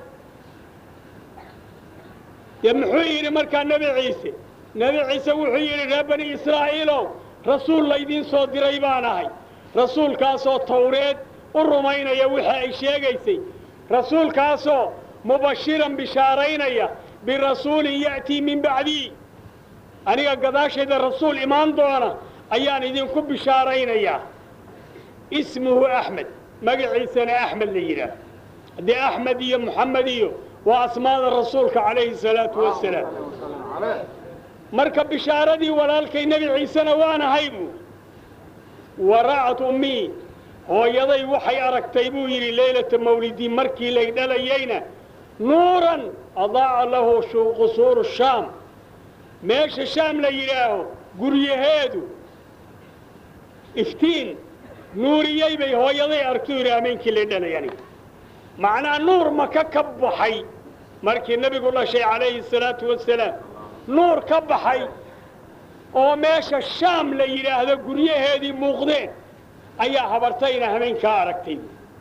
يمحوير مركا نبي عيسى نبي عيسى وحير يا بني إسرائيل رسول ليدين صوت ريبانهاي رسول كاسو توريد الرومين يا وحي شيغيسي رسول كاسو مبشرا بشارين يا برسول يأتي من بعدي aniga gadaashayda rasuul imaan doona ayaan idinku bishaaraynayaa ismuhu axmed magaciisana axmed la yidhaah haddii axmed iyo moxamed iyo waa asmaada rasuulka calayhi salaatu wasalaam اللهم صل وسلم عليه marka bishaaradii walaalkay nebi ciisena waan ahay buu wara'at ummii hooyaday waxay aragtay buu yidhi leylata mawlidii markii lay dhalayeyna nuuran adaaca lahu shu- qusuuru shaam meesha shaam la yidhaaho guryaheedu iftiin nuuriyey bay hooyaday arki yidhi hameenkii la dhalayani macnaa nuur maka ka baxay markii nebigu dhashay calayhi salaatu wasalaam nuur ka baxay oo meesha shaam la yidhaahdo guryaheedii muuqdeen ayaa habartayna hameenkaa aragtay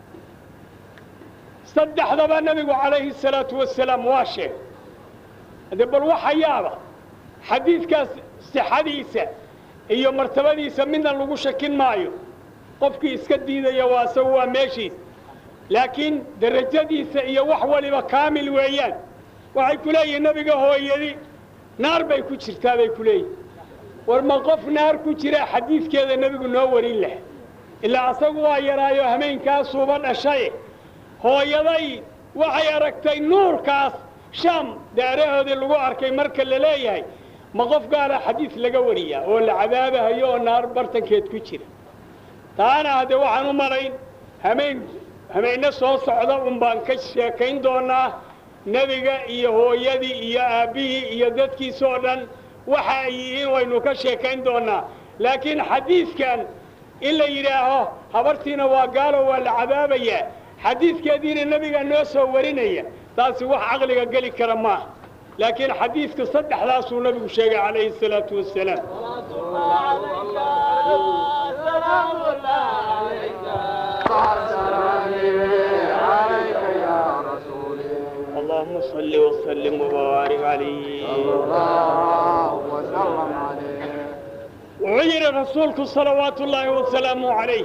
saddexdaba nebigu calayhi salaatu wasalaam waa sheeg hade bal waxa yaaba xadiidkaas sixadiisa iyo martabadiisa midna lagu shakin maayo qofkii iska diidaya waa isagu waa meeshiis laakiin derajadiisa iyo wax waliba kaamil weeyaan waxay ku leeyihin nebiga hooyadi naar bay ku jirtaa bay ku leeyihin war ma qof naar ku jira xadiidkeeda nebigu noo warin leh ilaa asagu waa yaraayo hameenkaasuuba dhashaye hooyaday waxay aragtay nuurkaas shaam daarahoodii lagu arkay marka la leeyahay ma qof gaala xadiid laga wariyaa oo la cadaabahayo oo naar bartankeed ku jira taana hadde waxaan u malayn hameen hameenno soo socda un baan ka sheekayn doonaa nebiga iyo hooyadii iyo aabbihii iyo dadkiisoo dhan waxa ay yihiin waynu ka sheekayn doonnaa laakiin xadiidkan in la yidhaaho habartiina waa gaalo waa la cadaabayaa xadiidkeediina nebiga noo soo warinaya taasi wax caqliga geli kara maaha laakiin xadiidku saddexdaasuu nebigu sheegay calayhi salaatu wasalaam اللهم صل وسلم وبارك عليه wuxuu yidhi rasuulku salawaatu ullaahi wasalaamu calayh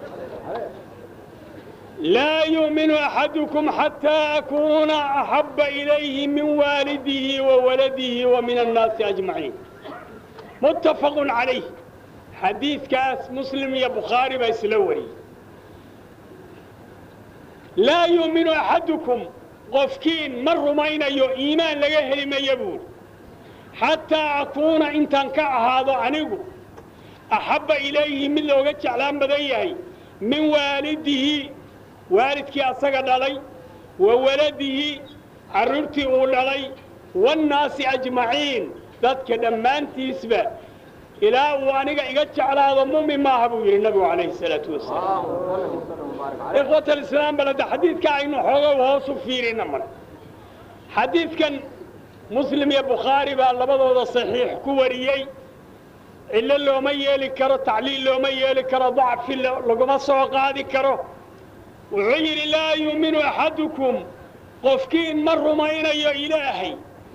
laa yuuminu axadukum xataa akuuna axabba ilayhi min waalidihi wa waladihi wa min annaasi ajmaciin muttafaqun calayh xadiidkaas muslim iyo bukhaari baa isla wariyey laa yuuminu axadukum qofkiin ma rumaynayo iimaan laga heli maya buuri xataa akuuna intaan ka ahaado anigu axabba ilayhi mid looga jeclaan badan yahay min waalidihi waalidkii asaga dhalay wa waladihi carruurtii uu dhalay waannaasi ajmaciin dadka dhammaantiisba ilaa uu aniga iga jeclaado mumin maaha buu yidhi nabigu calayhi salaatu wasalaam ikhwat alislaam balada xadiidka aynu xoogow hoos u fiirina mar xadiidkan muslim iyo bukhaari baa labadooda saxiix ku wariyey cillo looma yeeli karo tacliil looma yeeli karo dacfi laguma soo qaadi karo wuxuu yidhi laa yuuminu axadukum qofkiin ma rumaynayo ilaahay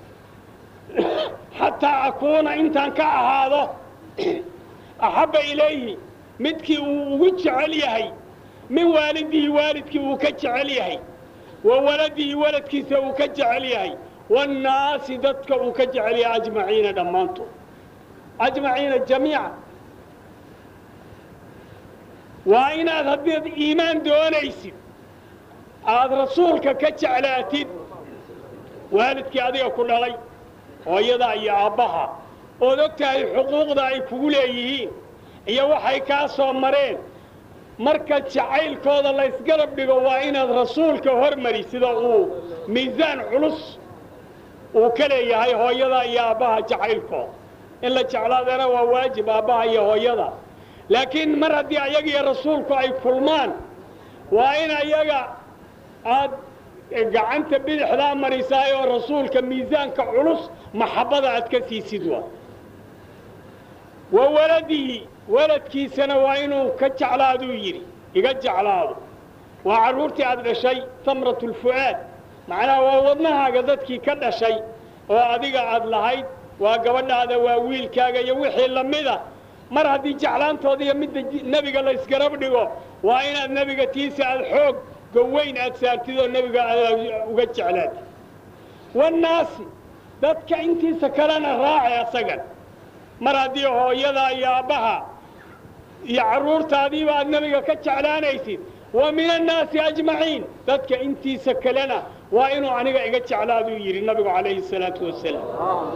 xataa akuuna intaan ka ahaado axabba ilayhi midkii uu ugu jecel yahay min waalidihi waalidkii uu ka jecel yahay wa waladihi waladkiisa uu ka jecel yahay waannaasi dadka uu ka jecel yahay ajmaciina dhammaantood ajmaciina jamiica waa inaad haddaad iimaan doonaysid aada rasuulka ka jeclaatid waalidkii adiga ku dhalay hooyada iyo aabbaha ood og tahay xuquuqda ay kugu leeyihiin iyo waxay kaa soo mareen marka jacaylkooda laysgarab dhigo waa inaad rasuulka hormari sida uu miisaan culus uu ka leeyahay hooyada iyo aabbaha jacaylkooda in la jeclaadana waa waajib aabbaha iyo hooyada laakiin mar haddii ayaga iyo rasuulku ay kulmaan waa in ayaga aad gacanta bidixdaa marisaay oo rasuulka miisaanka culus maxabbada aad ka siisid waa wa waladihi waladkiisana waa inuu ka jeclaaduu yidhi iga jeclaado waa carruurtii aad dhashay tamratulfu'aad macnaha waa wadnahaaga dadkii ka dhashay oo adiga aad lahayd waa gabadhaada waa wiilkaaga iyo wixii la mida mar haddii jeclaantooda iyo midda nebiga laysgarab dhigo waa inaad nebiga tiisa aad xoog goweyn aad saartid oo nebiga aad uga jeclaatid wannaasi dadka intiisa kalena raaci asagan mar haddii hooyada iyo aabbaha iyo carruurtaadiiba aad nebiga ka jeclaanaysid wa min annaasi ajmaciin dadka intiisa kalena waa inuu aniga iga jeclaaduu yidhi nabigu calayhi salaatu wasalaam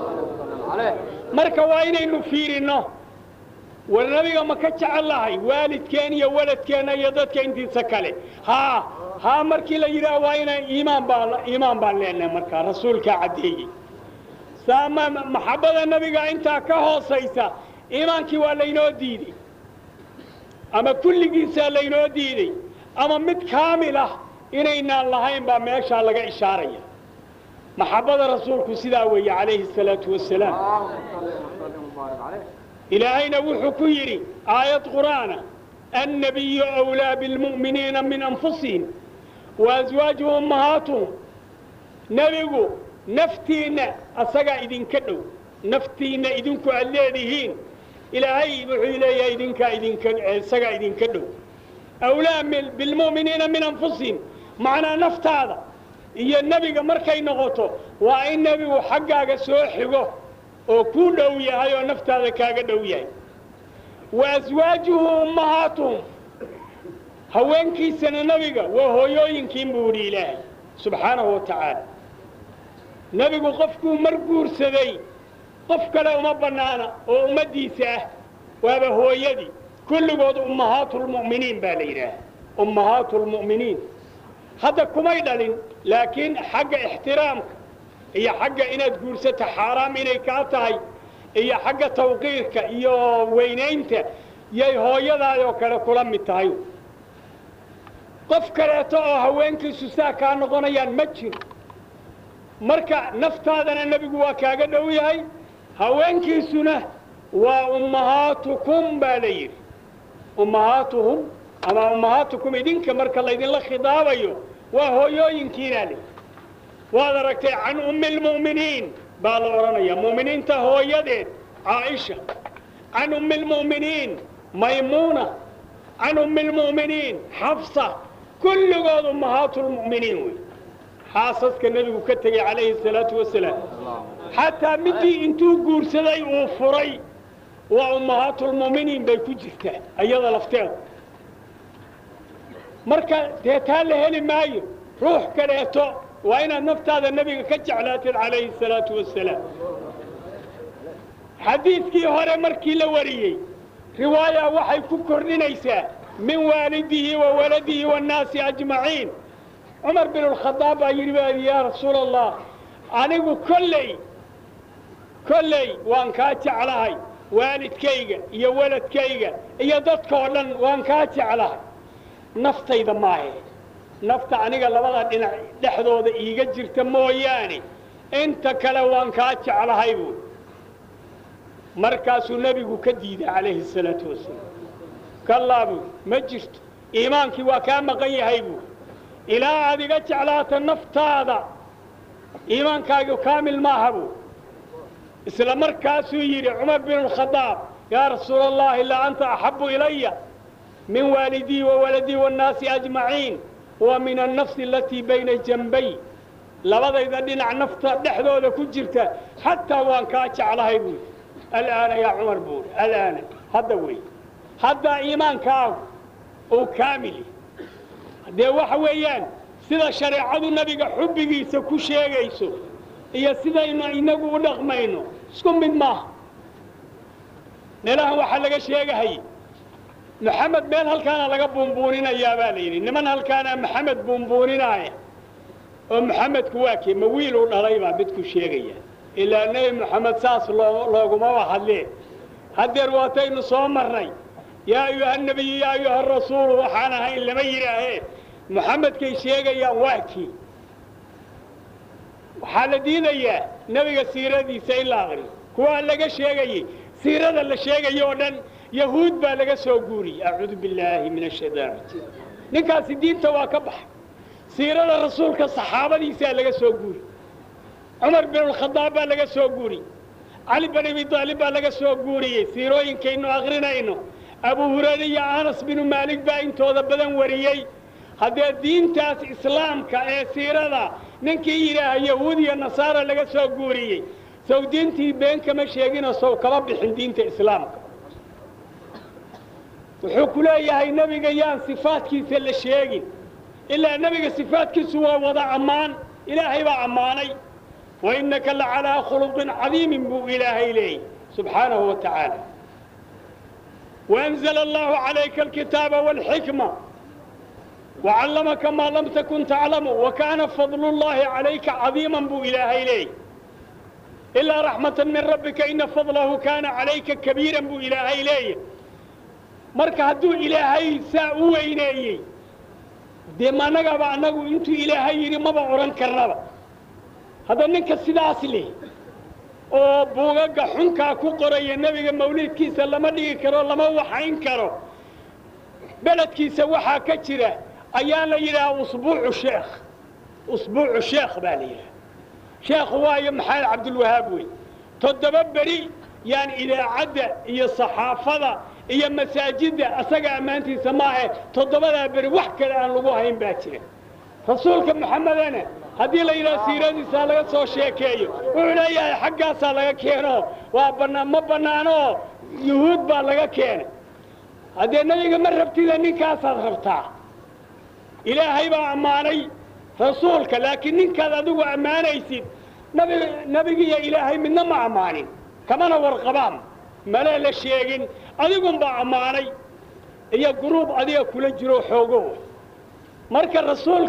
marka waa inaynu fiirinno war nabiga ma ka jecel lahay waalidkeen iyo waladkeenna iyo dadka intiisa kale haa haa markii la yidhaah waa inaan iimaan baa iimaan baan leenahay markaa rasuulkaa caddeeyey saama maxabbada nabiga intaa ka hoosaysa iimaankii waa laynoo diidey ama kulligiisaa laynoo diidey ama mid kaamil ah inaynaan lahayn baa meeshaa laga ishaaraya maxabbada rasuulku sidaa weeye calayhi الsalaatu wasalaam ilaahayna wuxuu ku yidhi aayad qur'aana annabiyu أwlaa biاlmu'miniina min anfusihim waaswaajuhu ummahaatuhum nebigu naftiinna asagaa idinka dhow naftiinna idinku aad leedihiin ilaahay wuxuu leeyahay idinkaa idinka isagaa idinka dhow awlaa bilmu'miniina min anfusihim macnaa naftaada iyo nebiga markay noqoto waa in nebigu xaggaaga soo xigo oo kuu dhow yahay oo naftaada kaaga dhow yahay wa aswaajuhu ummahaatuhum haweenkiisana nebiga waa hooyooyinkiin buu idhi ilaahay subxaanahu wa tacaala nebigu qofkuu mar guursaday qof kale uma bannaana oo ummaddiisa ah waaba hooyadii kulligood ummahaatu lmu'miniin baa la yidhaaha ummahaatu lmu'miniin hadda kumay dhalin laakiin xagga ixtiraamka iyo xagga inaad guursato xaaraam inay kaa tahay iyo xagga tawqiirka iyo weynaynta yay hooyadaadoo kale kula mid tahay qof kaleeto oo haweenkiisu saa kaa noqonayaan ma jiro marka naftaadana nebigu waa kaaga dhow yahay haweenkiisuna waa ummahaatukum baa la yidhi ummahaatuhum ama ummahaatukum idinka marka laydinla khidaabayo waa hooyooyinkiinaa le waad aragtay can ummi lmu'miniin baa la odhanaya mu'miniinta hooyadeed caaisha can ummi lmu'miniin maymuuna can ummi lmu'miniin xafsa kulligood ummahaatu lmu'miniin wey xaasaska nebigu ka tegey calayhi salaatu wasalaam xataa midii intuu guursaday uu furay waa ummahaatulmu'miniin bay ku jirtaa iyada lafteeda marka dee taa la heli maayo ruux kaleeto waa inaad naftaada nebiga ka jeclaatid calayhi salaatu wasalaam xadiidkii hore markii la wariyey riwaaya waxay ku kordhinaysaa min waalidihi wa waladihi waannaasi ajmaciin cumar bin alkhadaab baa yidhi baa yaa rasuula allah anigu kolley kolley waan kaa jeclahay waalidkayga iyo waladkayga iyo dadkao dhan waan kaa jeclahay naftayda maahe nafta aniga labada dhinac dhexdooda iiga jirta mooyaane inta kale waan kaa jeclahay buui markaasuu nebigu ka diiday calayhi salaatu wasalaam kallaa buui ma jirto iimaankii waa kaa maqan yahay buui ilaa aad iga jeclaata naftaada iimaankaagu kaamil maaha buu isla markaasuu yidhi cumar bin alkhadaab yaa rasuula allahi laa anta axabu ilaya min waalidii wa waladii waannaasi ajmaciin wa min annafsi alatii bayna janbay labadayda dhinac nafta dhexdooda ku jirta xataa waan kaa jeclahay buui alaana yaa cumar buuri alaana hadda wey haddaa iimaankaagu uu kaamili dee waxa weeyaan sida shareecadu nebiga xubbigiisa ku sheegayso iyo sidaynu inagu u dhaqmayno isku mid maaha meelahan waxaa laga sheegahayey maxamed meel halkaana laga buunbuuninayaa baa la yidhi niman halkaana maxamed buunbuuninaaya oo maxamedku waa kee ma wiil u dhalay baa midku sheegaya ilaa nebi moxamed saas loo loogumaba hadlee haddeer waataynu soo marnay yaa ayuha nebiyu yaa ayuha rasuulu waxaan ahayn lama yidhaahee moxamedkay sheegayaan waa kii waxaa la diidayaa nebiga siiradiisa in la aqriyo kuwaa laga sheegayey siirada la sheegayo oo dhan yahuud baa laga soo guuriyey acuudu billaahi min ashaytaan rajiim ninkaasi diinta waa ka baxay siirada rasuulka saxaabadiisaa laga soo guuri cumar bin alkhadaab baa laga soo guuriyey cali bin abi daalib baa laga soo guuriyey siirooyinkaynu akrinayno abu hurayre iyo anas binu maalig baa intooda badan wariyey haddee diintaas islaamka ee siirada ninkii yidhaaha yahuud iyo nasaara laga soo guuriyey sow diintii been kama sheegino sow kama bixin diinta islaamka wuxuu ku leeyahay nebiga yaan sifaadkiisa la sheegin ilaa nebiga sifaadkiisu waa wada ammaan ilaahay baa ammaanay wa innaka la calaa khuluqin cadiimin buu ilaahay leeyay subxaanahu wa tacaala waanzala allahu calayka alkitaaba waalxikma wacallamaka maa lam takun taclamu wa kaana fadlu llahi calayka cadiiman buu ilaahay leeyay ilaa raxmatan min rabbika ina fadlahu kaana calayka kabiiran buu ilaahay leeyay marka hadduu ilaahay saa u weyneeyey dee managaba annagu intuu ilaahay yidhi maba odhan karnaba hadda ninka sidaas leh oo buugaga xunkaa ku qoraya nebiga mawlidkiisa lama dhigi karo lama waxayn karo beledkiisa waxaa ka jira ayaa la yidhaha usbuucu sheekh usbuucu sheekh baa la yidhaha sheekhu waayo maxamed cabdulwahaab wey toddoba beri yaan idaacadda iyo saxaafada iyo masaajidda asaga ammaantiisa maahe toddobadaa beri wax kale aan lagu hayn baa jira rasuulka maxamedana haddii la yidhaha siiradiisaa laga soo sheekeeyo wuxuu leeyahay xaggaasaa laga keeno waa bannaa ma bannaanoo yuhuud baa laga keenay haddee nebiga ma rabtida ninkaasaad rabtaa ilaahay baa ammaanay rasuulka laakiin ninkaad adigu ammaanaysid nabi nebigiiyo ilaahay midna ma ammaanin kamana warqabaan male la sheegin adigunbaa ammaanay iyo guruub adiga kula jiro xoogo marka rasuulka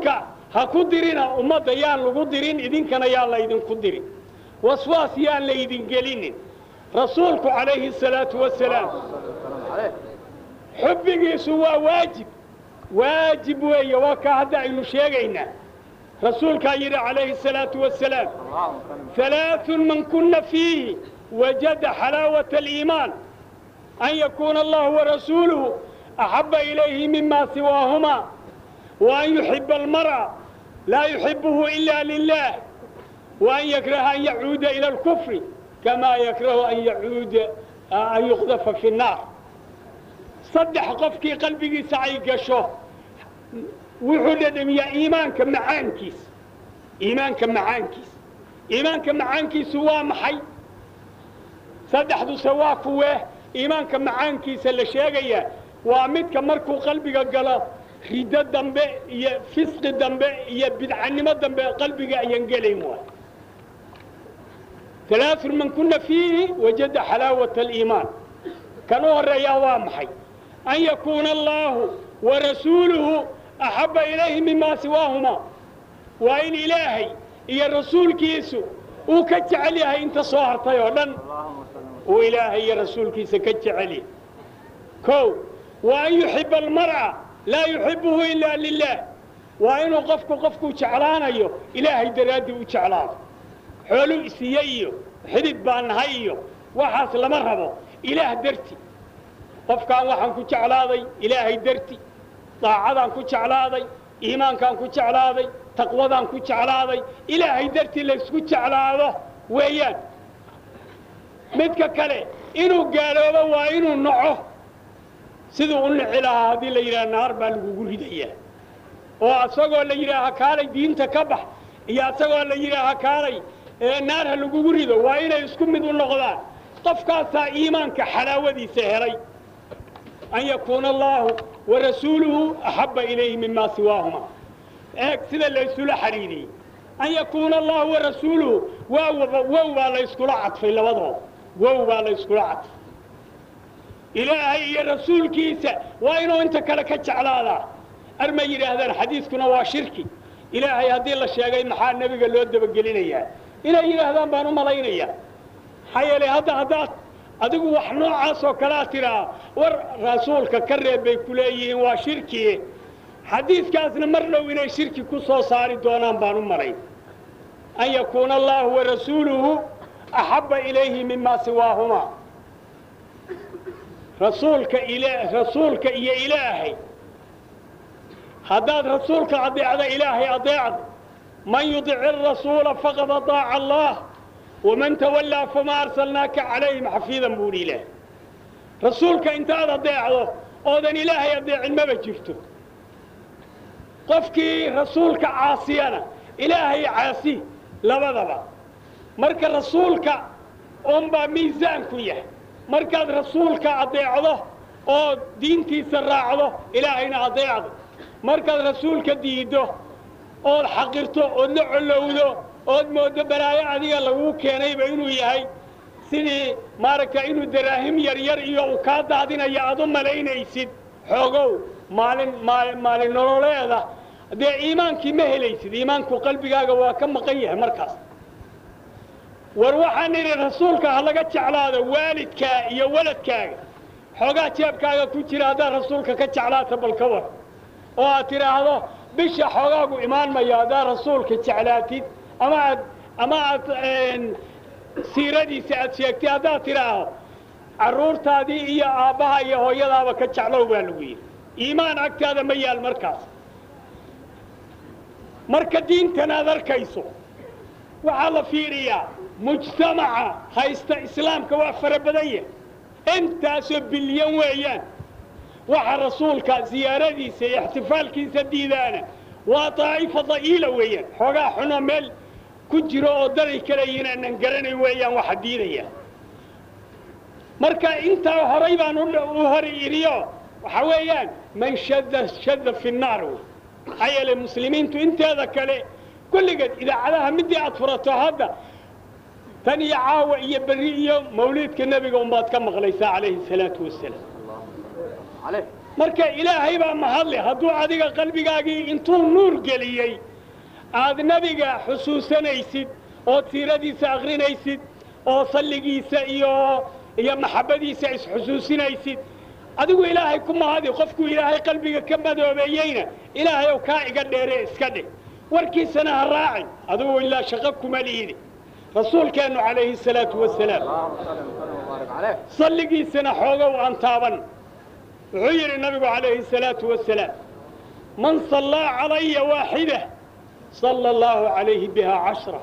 ha ku dirina ummadda yaan lagu dirin idinkana yaan laydinku dirin waswaas yaan laydin gelinin rasuulku calayhi salaatu wasalaam والسلام عليه xubbigiisu waa waajib waajib weeye waa kaa hadda aynu sheegaynaa rasuulkaa yidhi calayhi salaatu wasalaam اللهم صل ثلاث من كن فيه وجد حلاوة الإيمان أن يكون الله ورسوله أحب إليه مما سواهما وأن يحب المرء لا يحبه إلا لله وأن يكره أن يعود إلى الكفر كما يكره أن يعود أن يقذف في النار صدح قفكي قلبي سعي قشو وحدد يا إيمانك معانكيس إيمانك معانكيس iimaanka macaankiisu waa maxay saddexdu sawaa kuwee iimaanka macaankiisa la sheegayaa waa midka markuu qalbiga galo riddo dambe iyo fisqi dambe iyo bidcanimo dambe qalbiga ayaan gelayn waay alaaun man kuna fiihi wajada xalaawata aliimaan kan u horreeyaa waa maxay an yakuuna allaahu warasuuluhu axabba ilayhi mima siwaahuma waa in ilaahay iyo rasuulkiisu uu ka jecel yahay inta soo hartay oo dhan اللهم صل uu ilaahay iyo rasuulkiisa ka jecel yahay kow wa an yuxiba almar'a laa yuxibuhu ilaa lilah waa inuu qofku qofkuu jeclaanayo ilaahay daraaddii u jeclaado xooluu isiiye iyo xidid baa nahay iyo waxaas lama rabo ilaah darti qofkaan waxaan ku jeclaaday ilaahay darti daacadaan ku jeclaaday iimaankaan ku jeclaaday taqwadaan ku jeclaaday ilaahay dartii laysku jeclaado weeyaan midka kale inuu gaaloobo waa inuu naco siduu u nici lahaa haddii la yidhaha naar baa lagugu ridayaa oo asagoo la yidhaaha kaalay diinta ka bax iyo asagoo la yidhaaha kaalay ee naar ha lagugu rido waa inay isku mid u noqdaan qofkaasaa iimaanka xalaawadiisa helay an yakuuna allaahu warasuuluhu axabba ilayhi mima siwaahuma eeg sida laysula xidhiidhiyey an yakuuna allahu warasuuluhu waa wow baa layskula cadfay labadooda wow baa layskula cadfay ilaahay iyo rasuulkiisa waa inuu inta kale ka jeclaadaa arma yidhaahdaan xadiiskuna waa shirki ilaahay haddii la sheegay maxaa nebiga loo dabagelinayaa inay yidhaahdaan baan u malaynayaa maxaa yeelay hadda haddaad adigu wax noocaas oo kalea tiraa war rasuulka ka reeb bay ku leeyihiin waa shirkie xadiidkaasna mar dhow inay shirki ku soo saari doonaan baan u malayn an yakuuna allahu warasuuluhu axabba ilayhi mima siwaahuma rasuulka ila rasuulka iyo ilaahay haddaad rasuulka adeecda ilaahay adeecda man yudic arasuula faqad adaaca allah waman tawallaa fama arsalnaaka calayhim xafiidan buu hi ilaah rasuulka intaad adeecdo oodan ilaahay adeecin maba jirto qofkii rasuulka caasiyana ilaahay caasi labadaba marka rasuulka unbaa miisaanku yahay markaad rasuulka adeecdo oo diintiisa raacdo ilaahayna adeecdo markaad rasuulka diiddo ood xaqirto ood la collowdo ood mooddo balaayo adiga laguu keenayba inuu yahay sidii maaragta inuu daraahim yar yar iyo uu kaa daadinayo aad u malaynaysid xoogow maalin maali maalin nololeeda dee iimaankii ma helaysid iimaanku qalbigaaga waa ka maqan yahay markaas war waxaan idhi rasuulka ha laga jeclaado waalidkaa iyo waladkaaga xoogaa jeebkaaga ku jira haddaad rasuulka ka jeclaata bal ka war oo aad tidhaahdo bisha xoogaagu imaan mayo haddaad rasuulka jeclaatid ama aad ama aad siiradiisa aad sheegtay haddaad tidhaahdo carruurtaadii iyo aabbaha iyo hooyadaaba ka jeclow baa lagu yidhi iimaan agtaada ma yaal markaas marka diintan aad arkayso waxaa la fiiriyaa mujtamaca haysta islaamka waa fara badan yahay intaasoo bilyan weeyaan waxa rasuulka siyaaradiisa iyo ixtifaalkiisa diidaana waa daa'ifa da'iila weeyaan xoogaa xuno meel ku jiro oo daday kale inaanan garanay weeyaan waxa diidaya marka intaa horay baan u hori iriyo waxa weeyaan man shada shada fi nnaar wey maxaa yeelay muslimiintu inteeda kale kulligeed idaacadaha midii aad furato hadda tan iyo caawa iyo berri iyo mawliidka nebiga unbaad ka maqlaysaa calayhi salaatu wasalaam عليه marka ilaahay baa mahadle hadduu adiga qalbigaagii intuu nuur geliyey aad nebiga xusuusanaysid oo tiiradiisa akrinaysid oo salligiisa iyo iyo maxabbadiisa isxusuusinaysid adigu ilaahay ku mahadi qofkuu ilaahay qalbiga ka madoobeeyeyna ilaahay ow kaa iga dheere iska dhig warkiisana ha raacin adigu ilaa shaqo kuma liidi rasuulkeennu calayhi salaatu wasalaam اللهم صل وسلم وبارك عليه salligiisana xoogow aan taaban wuxuu yidhi nabigu calayhi salaatu wasalaam man sallaa calaya waaxida sala allahu calayhi biha cashra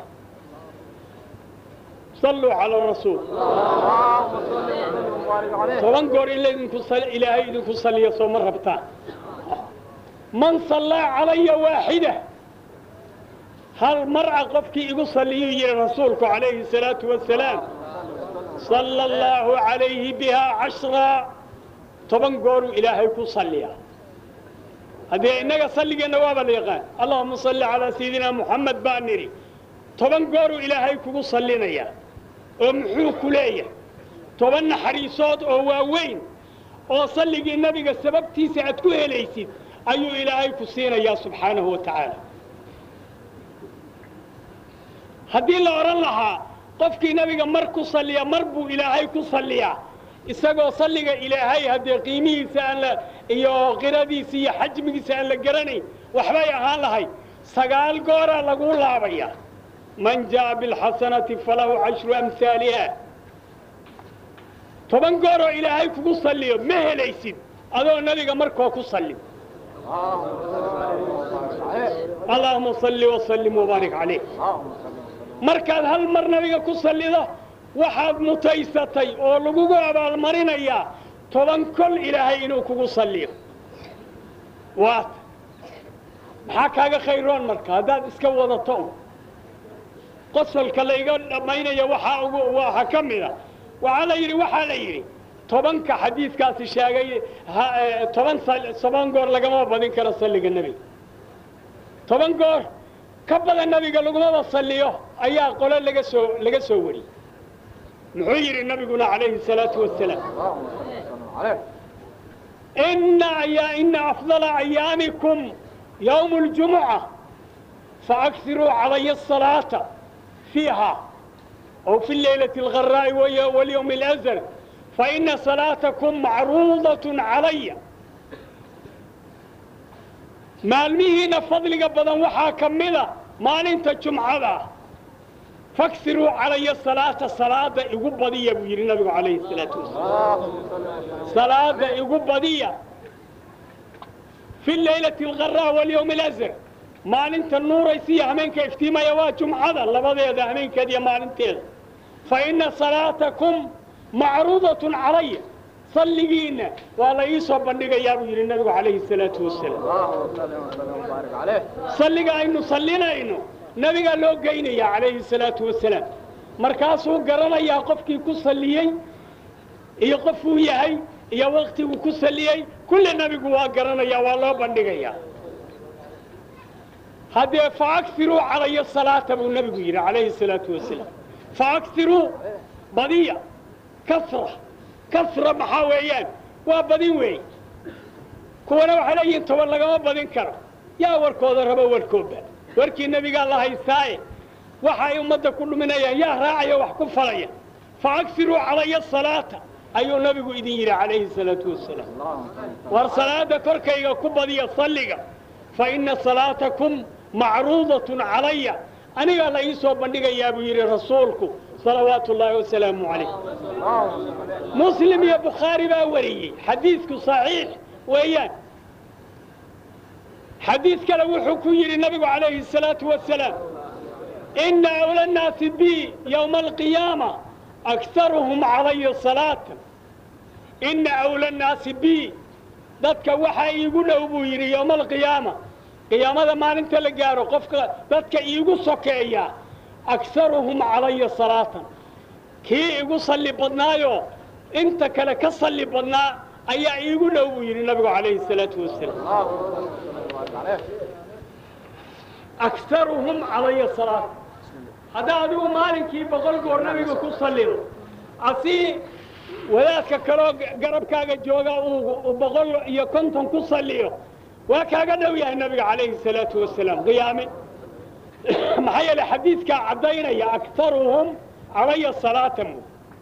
salluu cala rasuul اللهم صل وسلم وبارك عليه toban goor in laydinku sal- ilaahay idinku saliyo soo ma rabtaan man sallaa calaya waaxida hal mar'a qofkii igu salliyuu yidhi rasuulku calayhi salaatu wasalaam sala allahu calayhi bihaa cashra toban gooruu ilaahay ku salliyaa haddee innaga salligeenna waaba la yaqaan allahuma salli calaa sayidina muxamed baa nidhi toban gooruu ilaahay kugu sallinayaa oo muxuu ku leeyahay toban naxariisood oo waaweyn oo salligii nebiga sababtiisa aad ku helaysid ayuu ilaahay ku siinayaa subxaanahu wa tacaala haddii la odhan lahaa qofkii nebiga mar ku salliya mar buu ilaahay ku salliyaa isagoo salliga ilaahay haddee qiimihiisa aan la iyo qiradiisa iyo xajmigiisa aan la garanayn waxbay ahaan lahay sagaal gooraa laguu laabaya man jaa'a bilxasanati falahu cashru amhaaliha toban gooroo ilaahay kugu salliyo ma helaysid adoo nebiga markoo ku sallin اللهم صل وسلم وبارك عليه allahuma salli wasallim wabaarik calayh اللهم صل وسلم markaad hal mar nabiga ku sallido waxaad mutaysatay oo lagugu abaalmarinayaa toban kol ilaahay inuu kugu salliyo waata maxaa kaaga khayroon marka haddaad iska wadato un qosolka layga dhammaynaya waxaa ugu waxaa ka mida waxaa la yidhi waxaa la yidhi tobanka xadiidkaasi sheegay ha- eh, toban sal- toban goor lagama badin karo salliga nebiga toban goor ka badan nabiga lagumaba salliyo ayaa qole laga soo laga soo wariyey muxuu yidhi nabiguna calayhi salaatu wasalaam اللهم صل وسلم عليه ina ya ina afdala ayaamikum yowmu اljumuca faakiruu calaya الsalaata fiiha أو في الليلة الغراء وي- واليوم الأزل فإن صلاتكم معروضة علي maalmihiina fadliga badan waxaa ka mida maalinta jumcada faksiruu calaya salaata salaada igu badiya buu yidhi nabigu calayhi salaatu wasalaam اللهم صل وسلم salaada igu badiya fi leylati algharaa walyowmi alazr maalinta nuuraysa iyo hameenka iftiimaya waa jumcada labadeeda hameenkeeda iyo maalinteeda fa ina salaatakum macruudatun calaya salligiinna waa la ii soo bandhigayaa buu yidhi nabigu calayhi salaatu wasalaam اللهم صل وسلم وبارك عليه salliga aynu sallinayno nabigaa loo geynaya calayhi salaatu wasalaam markaasuu garanayaa qofkii ku salliyey iyo qofuu yahay iyo waktiguu ku salliyey kulle nebigu waa garanaya waa loo bandhigayaa haddee faakiruu calaya salaata buu nebigu yidhi calayhi salaatu wasalaam faakiruu badiya kasra kasra maxaa weeyaan waa badin weey kuwana waxay leeyihiin toban lagama badin karo yaa warkooda rabo warkooda warkii nebigaa la haystaaye waxa ay ummadda ku dhuminayaan yaa raacaya wax ku falaya faakiruu calaya salaata ayuu nabigu idin yidhi calayhi salaatu wasalaam اللهم صل war salaada korkayga ku badiya salliga fa ina salaatakum macruudatun calaya anigaa la ii soo bandhigayaa buu yidhi rasuulku salawaatu ullaahi wasalaamu calayh اللهم صل muslim iyo bukhaari baa wariyey xadiidku saxiix weeyaan xadiid kale wuxuu ku yidhi nabigu calayhi الsalaatu wasalaam ina awla nnaasi bi yowma alqiyaama aktaruhum calaya salaata ina awla nnaasi bi dadka waxaa iigu dhow buu yidhi yowma alqiyaama qiyaamada maalinta la gaaro qofka dadka iigu sokeeya aktaruhum calaya salaatan kii igu salli badnaayo inta kale ka salli badnaa ayaa iigu dhow buu yidhi nabigu calayhi الsalaatu wasalaam اللهم صل وسلم وبارك عليه aktaruhum calaya salaat haddaa adigu maalinkii boqol goor nabiga ku sallido asii wadaadka kaloo garabkaaga jooga uu uu boqol iyo konton ku salliyo waa kaaga dhow yahay nabiga calayhi الsalaatu wasalaam qiyaame maxaa yeelay xadiidkaa caddaynaya aktaruhum calaya salaata mu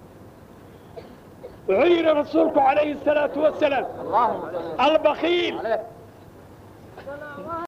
wuxuu yidhi rasuulku calayhi الsalaatu wasalaam اللهم صل albakiil عليه